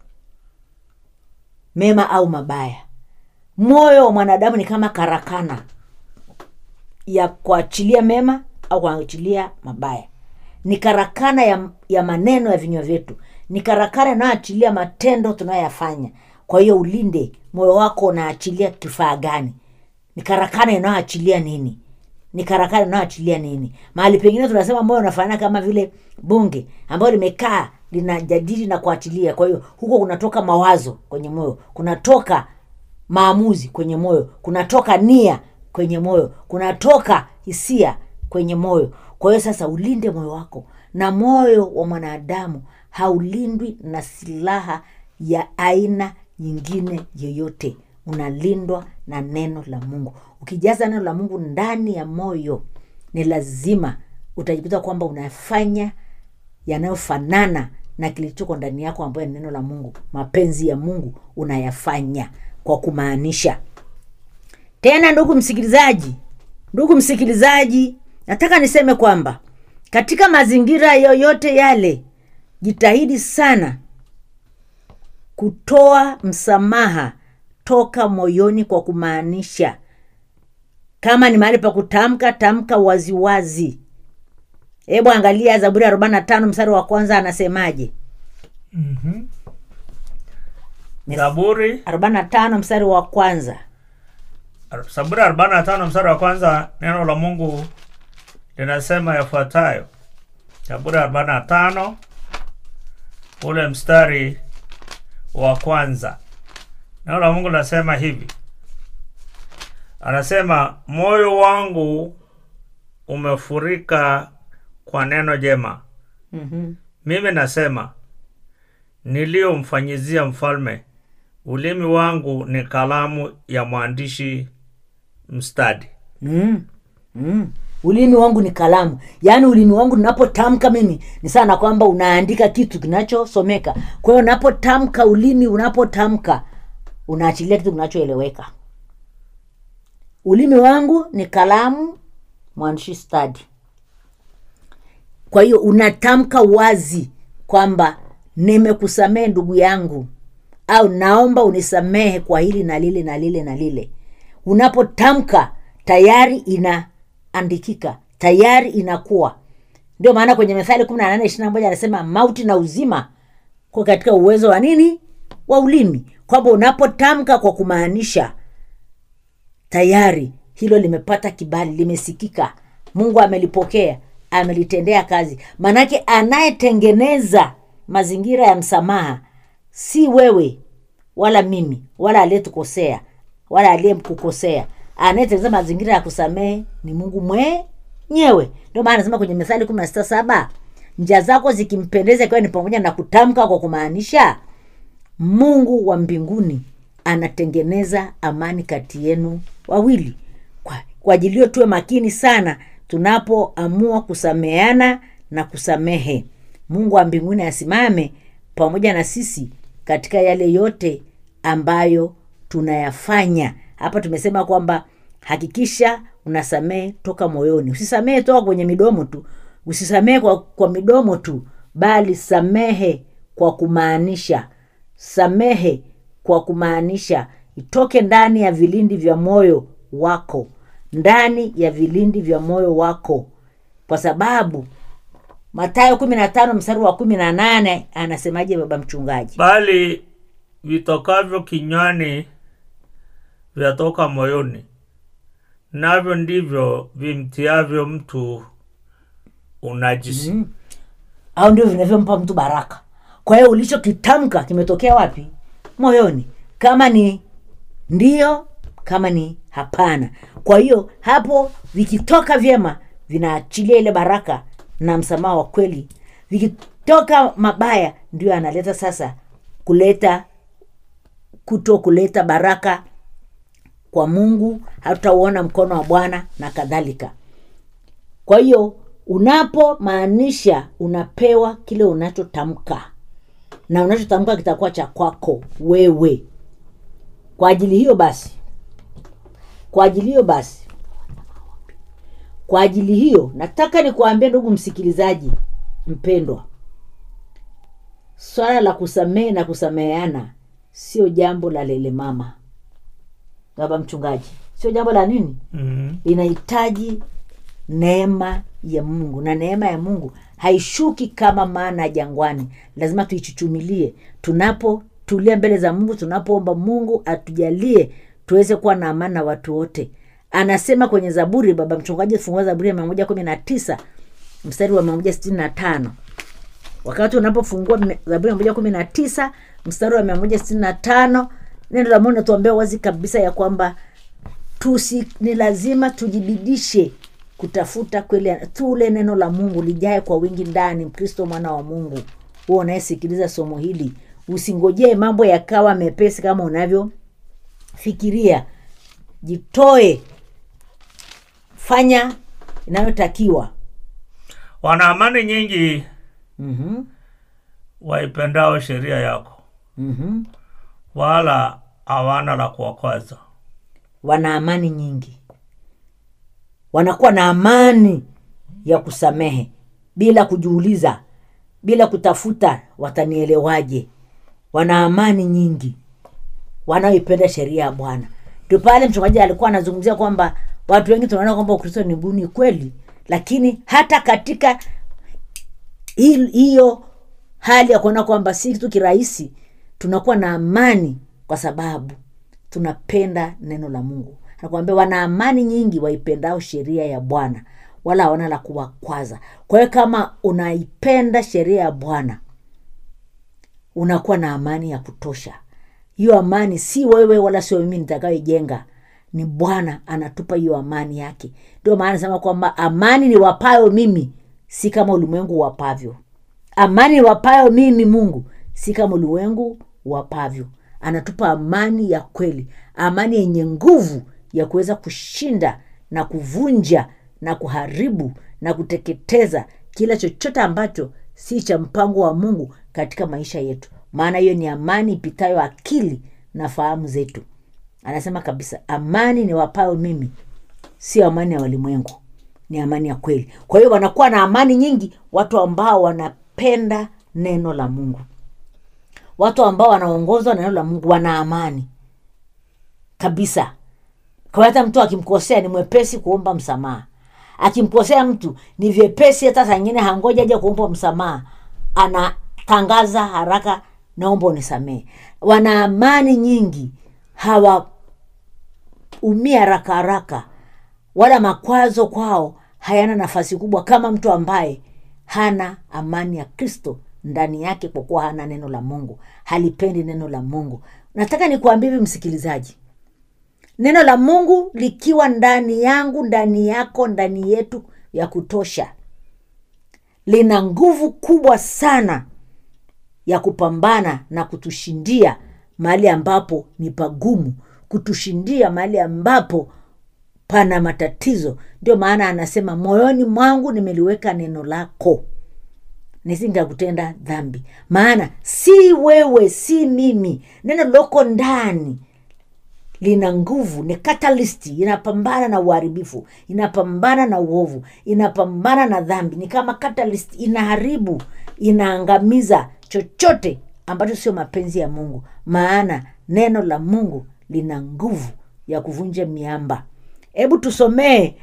mema au mabaya moyo wa mwanadamu ni kama karakana ya kuachilia mema au kuachilia mabaya ni karakana ya, ya maneno ya vinywa vyetu ni karakana inayoachilia matendo tunayoyafanya kwa hiyo ulinde moyo wako unaachilia kifaa gani ni karakana inayoachilia nini ni karakana inayoachilia nini mahali pengine tunasema moyo unafanana kama vile bunge ambayo limekaa linajadili na kuachilia kwa hiyo huko kunatoka mawazo kwenye moyo kunatoka maamuzi kwenye moyo kunatoka nia kwenye moyo kunatoka hisia kwenye moyo kwa hiyo sasa ulinde moyo wako na moyo wa mwanadamu haulindwi na silaha ya aina nyingine yoyote unalindwa na neno la mungu ukijaza neno la mungu ndani ya moyo ni lazima utajikuta kwamba unafanya yanayofanana na kilichoko ndani yako ambayo ni neno la mungu mapenzi ya mungu unayafanya kwa kumaanisha tena ndugu msikilizaji ndugu msikilizaji nataka niseme kwamba katika mazingira yoyote yale jitahidi sana kutoa msamaha toka moyoni kwa kumaanisha kama ni mahali pa kutamka tamka waziwazi hebu angalia zaburi arobaini na tano mstari wa kwanza anasemaje zaburi arobaini na tano mstari wa kwanza zaburi arobaini na tano mstari wa kwanza neno la mungu linasema yafuatayo zaburi arobaini na tano ule mstari wa kwanza neno la mungu linasema hivi anasema moyo wangu umefurika kwa neno jema Mhm. mimi nasema niliyomfanyizia mfalme ulimi wangu ni kalamu ya mwandishi mstadi mm. Mm. ulimi wangu ni kalamu yaani ulimi wangu ninapotamka mimi ni sana kwamba unaandika kitu kinachosomeka kwa hiyo unapotamka ulimi unapotamka unaachilia kitu kinachoeleweka ulimi wangu ni kalamu mwandishi stadi kwa hiyo unatamka wazi kwamba nimekusamehe ndugu yangu au naomba unisamehe kwa hili na lile na lile na lile unapotamka tayari inaandikika tayari inakuwa ndio maana kwenye methali kumi na nane ishiri na moja anasema mauti na uzima kwa katika uwezo wa nini wa ulimi kwamba unapotamka kwa kumaanisha tayari hilo limepata kibali limesikika mungu amelipokea amelitendea kazi maanake anayetengeneza mazingira ya msamaha si wewe wala mimi wala aliyetukosea wala aliyekukosea anayetengeneza mazingira ya kusamehe ni mungu mwenyewe ndio maana anasema kwenye methali kumi na sita saba njia zako zikimpendeza ikiwa ni pamoja na kutamka kwa kumaanisha mungu wa mbinguni anatengeneza amani kati yenu wawili kwa, kwa ajili hiyo tuwe makini sana tunapoamua kusameheana na kusamehe mungu wa mbinguni asimame pamoja na sisi katika yale yote ambayo tunayafanya hapa tumesema kwamba hakikisha unasamehe toka moyoni usisamehe toka kwenye midomo tu usisamehe kwa, kwa midomo tu bali samehe kwa kumaanisha samehe kwa kumaanisha itoke ndani ya vilindi vya moyo wako ndani ya vilindi vya moyo wako kwa sababu matayo kumi na tano mstari wa kumi na nane anasemaje baba mchungaji bali vitokavyo kinywani vyatoka moyoni navyo ndivyo vimtiavyo mtu unajisi mm. au ndio vinavyompa mtu baraka kwa hiyo ulichokitamka kimetokea wapi moyoni kama ni ndio kama ni hapana kwa hiyo hapo vikitoka vyema vinaachilia ile baraka na msamaha wa kweli vikitoka mabaya ndio analeta sasa kuleta kuto kuleta baraka kwa mungu hatutauona mkono wa bwana na kadhalika kwa hiyo unapomaanisha unapewa kile unachotamka na unachotamka kitakuwa cha kwako wewe kwa ajili hiyo basi kwa ajili hiyo basi kwa ajili hiyo nataka nikuambia ndugu msikilizaji mpendwa swala la kusamehe na kusameheana sio jambo la lele mama baba mchungaji sio jambo la nini mm. linahitaji neema ya mungu na neema ya mungu haishuki kama maana ya jangwani lazima tuichuchumilie tunapotulia mbele za mungu tunapoomba mungu atujalie tuweze kuwa na amani na watu wote anasema kwenye zaburi baba mchungaji fungua zaburi ya mia moja kumi na tisa mstari wa mia moja sitini na tano wakati unapofungua me- zaburi ya mia moja kumi na tisa mstari wa mia moja sitini na tano neno la mungu natuambia wazi kabisa ya kwamba tusi ni lazima tujibidishe kutafuta kweli tule neno la mungu lijae kwa wingi ndani mkristo mwana wa mungu huo unayesikiliza somo hili usingojee mambo yakawa mepesi kama unavyofikiria jitoe fanya inayotakiwa wana amani nyingi mm-hmm. waipendao sheria yako Mm-hmm. wala hawana la kuwakwaza wana amani nyingi wanakuwa na amani ya kusamehe bila kujiuliza bila kutafuta watanielewaje wana amani nyingi wanaoipenda sheria ya bwana ndio pale mchungaji alikuwa anazungumzia kwamba watu wengi tunaona kwamba ukristo ni buni kweli lakini hata katika hi- hiyo hali ya kuona kwamba si kitu kirahisi tunakuwa na amani kwa sababu tunapenda neno la mungu nakwambia wana amani nyingi waipendao sheria ya bwana wala hawana la kuwakwaza kwa hiyo kama unaipenda sheria ya bwana unakuwa na amani ya kutosha hiyo amani si wewe wala sio mimi nitakayoijenga ni bwana anatupa hiyo amani yake ndio maana nasema kwamba amani ni wapayo mimi si kama ulimwengu wapavyo amani ni wapayo mimi mungu si kama ulimwengu wapavyo anatupa amani ya kweli amani yenye nguvu ya kuweza kushinda na kuvunja na kuharibu na kuteketeza kila chochote ambacho si cha mpango wa mungu katika maisha yetu maana hiyo ni amani ipitayo akili na fahamu zetu anasema kabisa amani ni wapayo mimi sio amani ya walimwengu ni amani ya kweli kwa hiyo wanakuwa na amani nyingi watu ambao wanapenda neno la mungu watu ambao wanaongozwa na neno la mungu wana amani kabisa kwa hata mtu akimkosea ni mwepesi kuomba msamaha akimkosea mtu ni vyepesi hata saa ingine hangoja aja kuomba msamaha anatangaza haraka naomba unisamehe wana amani nyingi hawaumia haraka haraka wala makwazo kwao hayana nafasi kubwa kama mtu ambaye hana amani ya kristo ndani yake kwa kuwa hana neno la mungu halipendi neno la mungu nataka nikuambia hivi msikilizaji neno la mungu likiwa ndani yangu ndani yako ndani yetu ya kutosha lina nguvu kubwa sana ya kupambana na kutushindia mahali ambapo ni pagumu kutushindia mahali ambapo pana matatizo ndio maana anasema moyoni mwangu nimeliweka neno lako nisingakutenda dhambi maana si wewe si mimi neno liloko ndani lina nguvu ni katalisti inapambana na uharibifu inapambana na uovu inapambana na dhambi ni kama catalyst inaharibu inaangamiza chochote ambacho sio mapenzi ya mungu maana neno la mungu lina nguvu ya kuvunja miamba hebu tusomee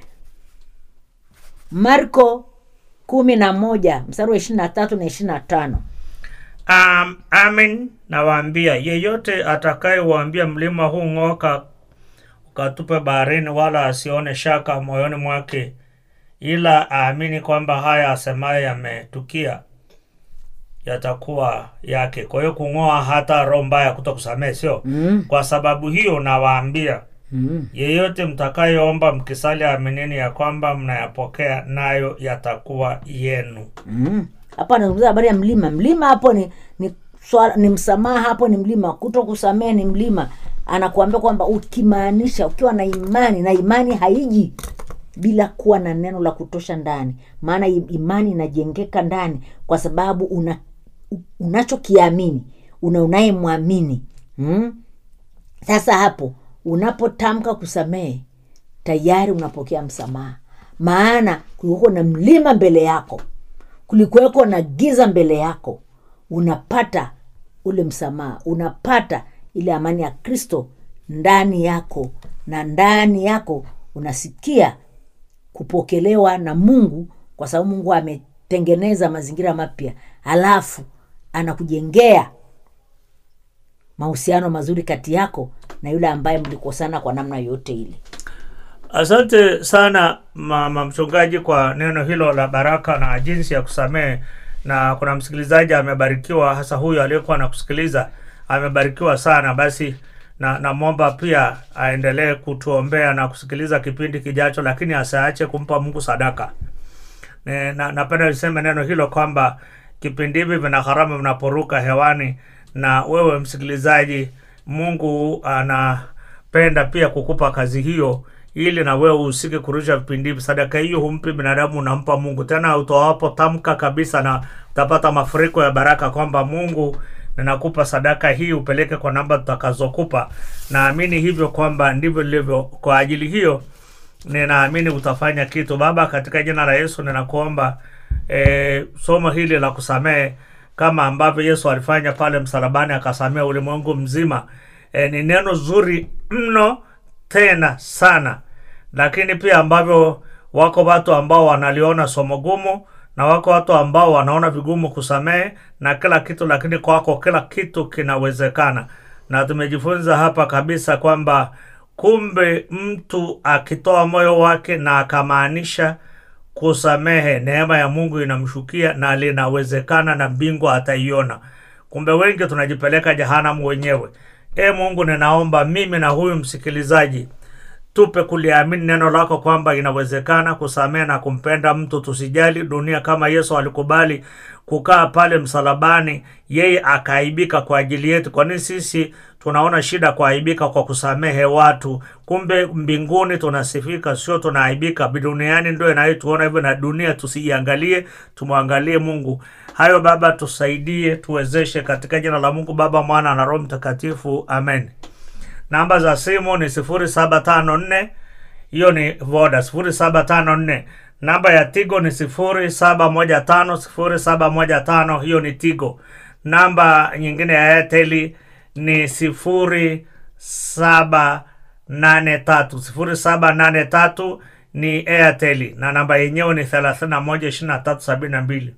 marko kumi na moja mstari wa ishiri na tatu na ishiri na tano Um, amin nawaambia yeyote atakayewaambia mlima huu ng'oka ukatupe baharini wala asione shaka moyoni mwake ila aamini kwamba haya asemaye yametukia yatakuwa yake kwa hiyo kung'oa hata roho mbaya kuto kusamehe sio mm. kwa sababu hiyo nawaambia Mm. yeyote mtakayeomba mkisali aminini ya kwamba mnayapokea nayo yatakuwa yenu Mm. hapa anazungumza habari ya mlima mlima hapo ni ni, swala, ni msamaha hapo ni mlima kuto kusamehe ni mlima anakuambia kwamba ukimaanisha ukiwa na imani na imani haiji bila kuwa na neno la kutosha ndani maana i- imani inajengeka ndani kwa sababu una u- unachokiamini una unayemwamini mm? sasa hapo unapotamka kusamehe tayari unapokea msamaha maana kulikuwa na mlima mbele yako kulikuweko na giza mbele yako unapata ule msamaha unapata ile amani ya kristo ndani yako na ndani yako unasikia kupokelewa na mungu kwa sababu mungu ametengeneza mazingira mapya halafu anakujengea mahusiano mazuri kati yako na yule ambaye mlikosana kwa namna yoyote ile asante sana mama mchungaji kwa neno hilo la baraka na jinsi ya kusamehe na kuna msikilizaji amebarikiwa hasa huyu aliyekuwa na kusikiliza amebarikiwa sana basi na namwomba pia aendelee kutuombea na kusikiliza kipindi kijacho lakini asiache kumpa mungu sadaka Ne- na, napenda niseme neno hilo kwamba kipindi hivi vina gharama vinaporuka hewani na wewe msikilizaji mungu anapenda pia kukupa kazi hiyo ili na wewe usike kurusha vipindi hivi sadaka hiyo humpi binadamu unampa mungu tena utoapo tamka kabisa na utapata mafuriko ya baraka kwamba mungu ninakupa sadaka hii upeleke kwa namba tutakazokupa naamini hivyo kwamba ndivyo lilivyo kwa ajili hiyo ninaamini utafanya kitu baba katika jina la yesu ninakuomba e, somo hili la kusamehe kama ambavyo yesu alifanya pale msalabani akasamea ulimwengu mzima e, ni neno zuri mno tena sana lakini pia ambavyo wako watu ambao wanaliona somo gumu na wako watu ambao wanaona vigumu kusamehe na kila kitu lakini kwako kila kitu kinawezekana na tumejifunza hapa kabisa kwamba kumbe mtu akitoa moyo wake na akamaanisha kusamehe neema ya mungu inamshukia na linawezekana na mbingu ataiona kumbe wengi tunajipeleka jehanamu wenyewe e mungu ninaomba mimi na huyu msikilizaji tupe kuliamini neno lako kwamba inawezekana kusamehe na kumpenda mtu tusijali dunia kama yesu alikubali kukaa pale msalabani yeye akaaibika kwa ajili yetu kwa nini sisi tunaona shida kuaibika kwa kusamehe watu kumbe mbinguni tunasifika sio tunaaibika duniani ndio inayotuona hivyo na dunia tusiiangalie tumwangalie mungu hayo baba tusaidie tuwezeshe katika jina la mungu baba mwana na roho mtakatifu amen namba za simu ni 0754 hiyo ni voda 0754 namba ya tigo ni 0715 0715 hiyo ni tigo namba nyingine ya airteli ni 0783 0783 ni airteli na namba yenyewe ni 312372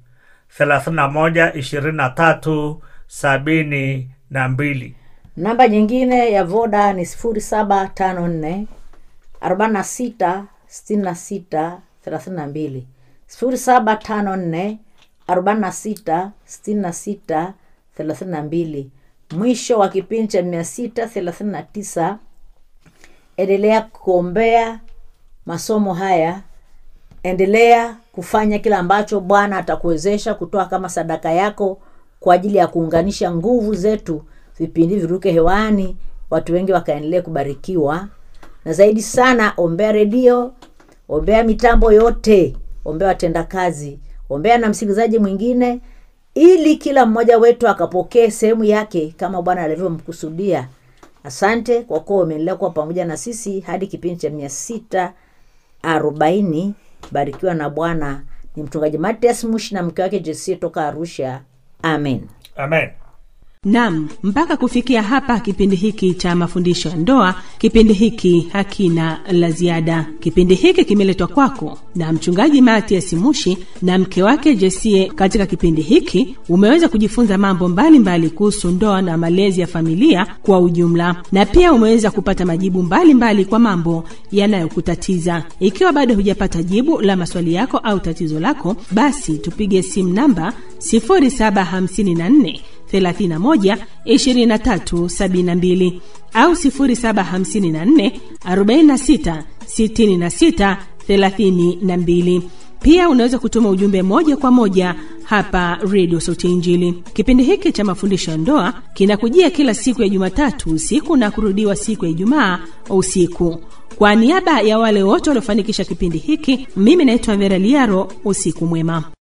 312372 namba nyingine ya voda ni 0754 46 66 32 0754 46 66 32 mwisho wa kipindi cha 639 endelea kuombea masomo haya endelea kufanya kile ambacho bwana atakuwezesha kutoa kama sadaka yako kwa ajili ya kuunganisha nguvu zetu vipindi viruke hewani watu wengi wakaendelea kubarikiwa na zaidi sana ombea redio ombea mitambo yote ombea watendakazi ombea na msikilizaji mwingine ili kila mmoja wetu akapokee sehemu yake kama bwana alivyomkusudia asante kwa kuwa umeendelea kuwa pamoja na sisi hadi kipindi cha mia sita arobaini barikiwa na bwana ni mchungaji matias mushi na mke wake jesie toka arusha amen amen nam mpaka kufikia hapa kipindi hiki cha mafundisho ya ndoa kipindi hiki hakina la ziada kipindi hiki kimeletwa kwako na mchungaji matias mushi na mke wake jesie katika kipindi hiki umeweza kujifunza mambo mbalimbali kuhusu ndoa na malezi ya familia kwa ujumla na pia umeweza kupata majibu mbalimbali mbali kwa mambo yanayokutatiza ikiwa bado hujapata jibu la maswali yako au tatizo lako basi tupige simu namba 0754 31 23 72 au 0754 46 66 32 pia unaweza kutuma ujumbe moja kwa moja hapa redio sauti ya injili kipindi hiki cha mafundisho ya ndoa kinakujia kila siku ya jumatatu usiku na kurudiwa siku ya ijumaa usiku kwa niaba ya wale wote waliofanikisha kipindi hiki mimi naitwa vera liaro usiku mwema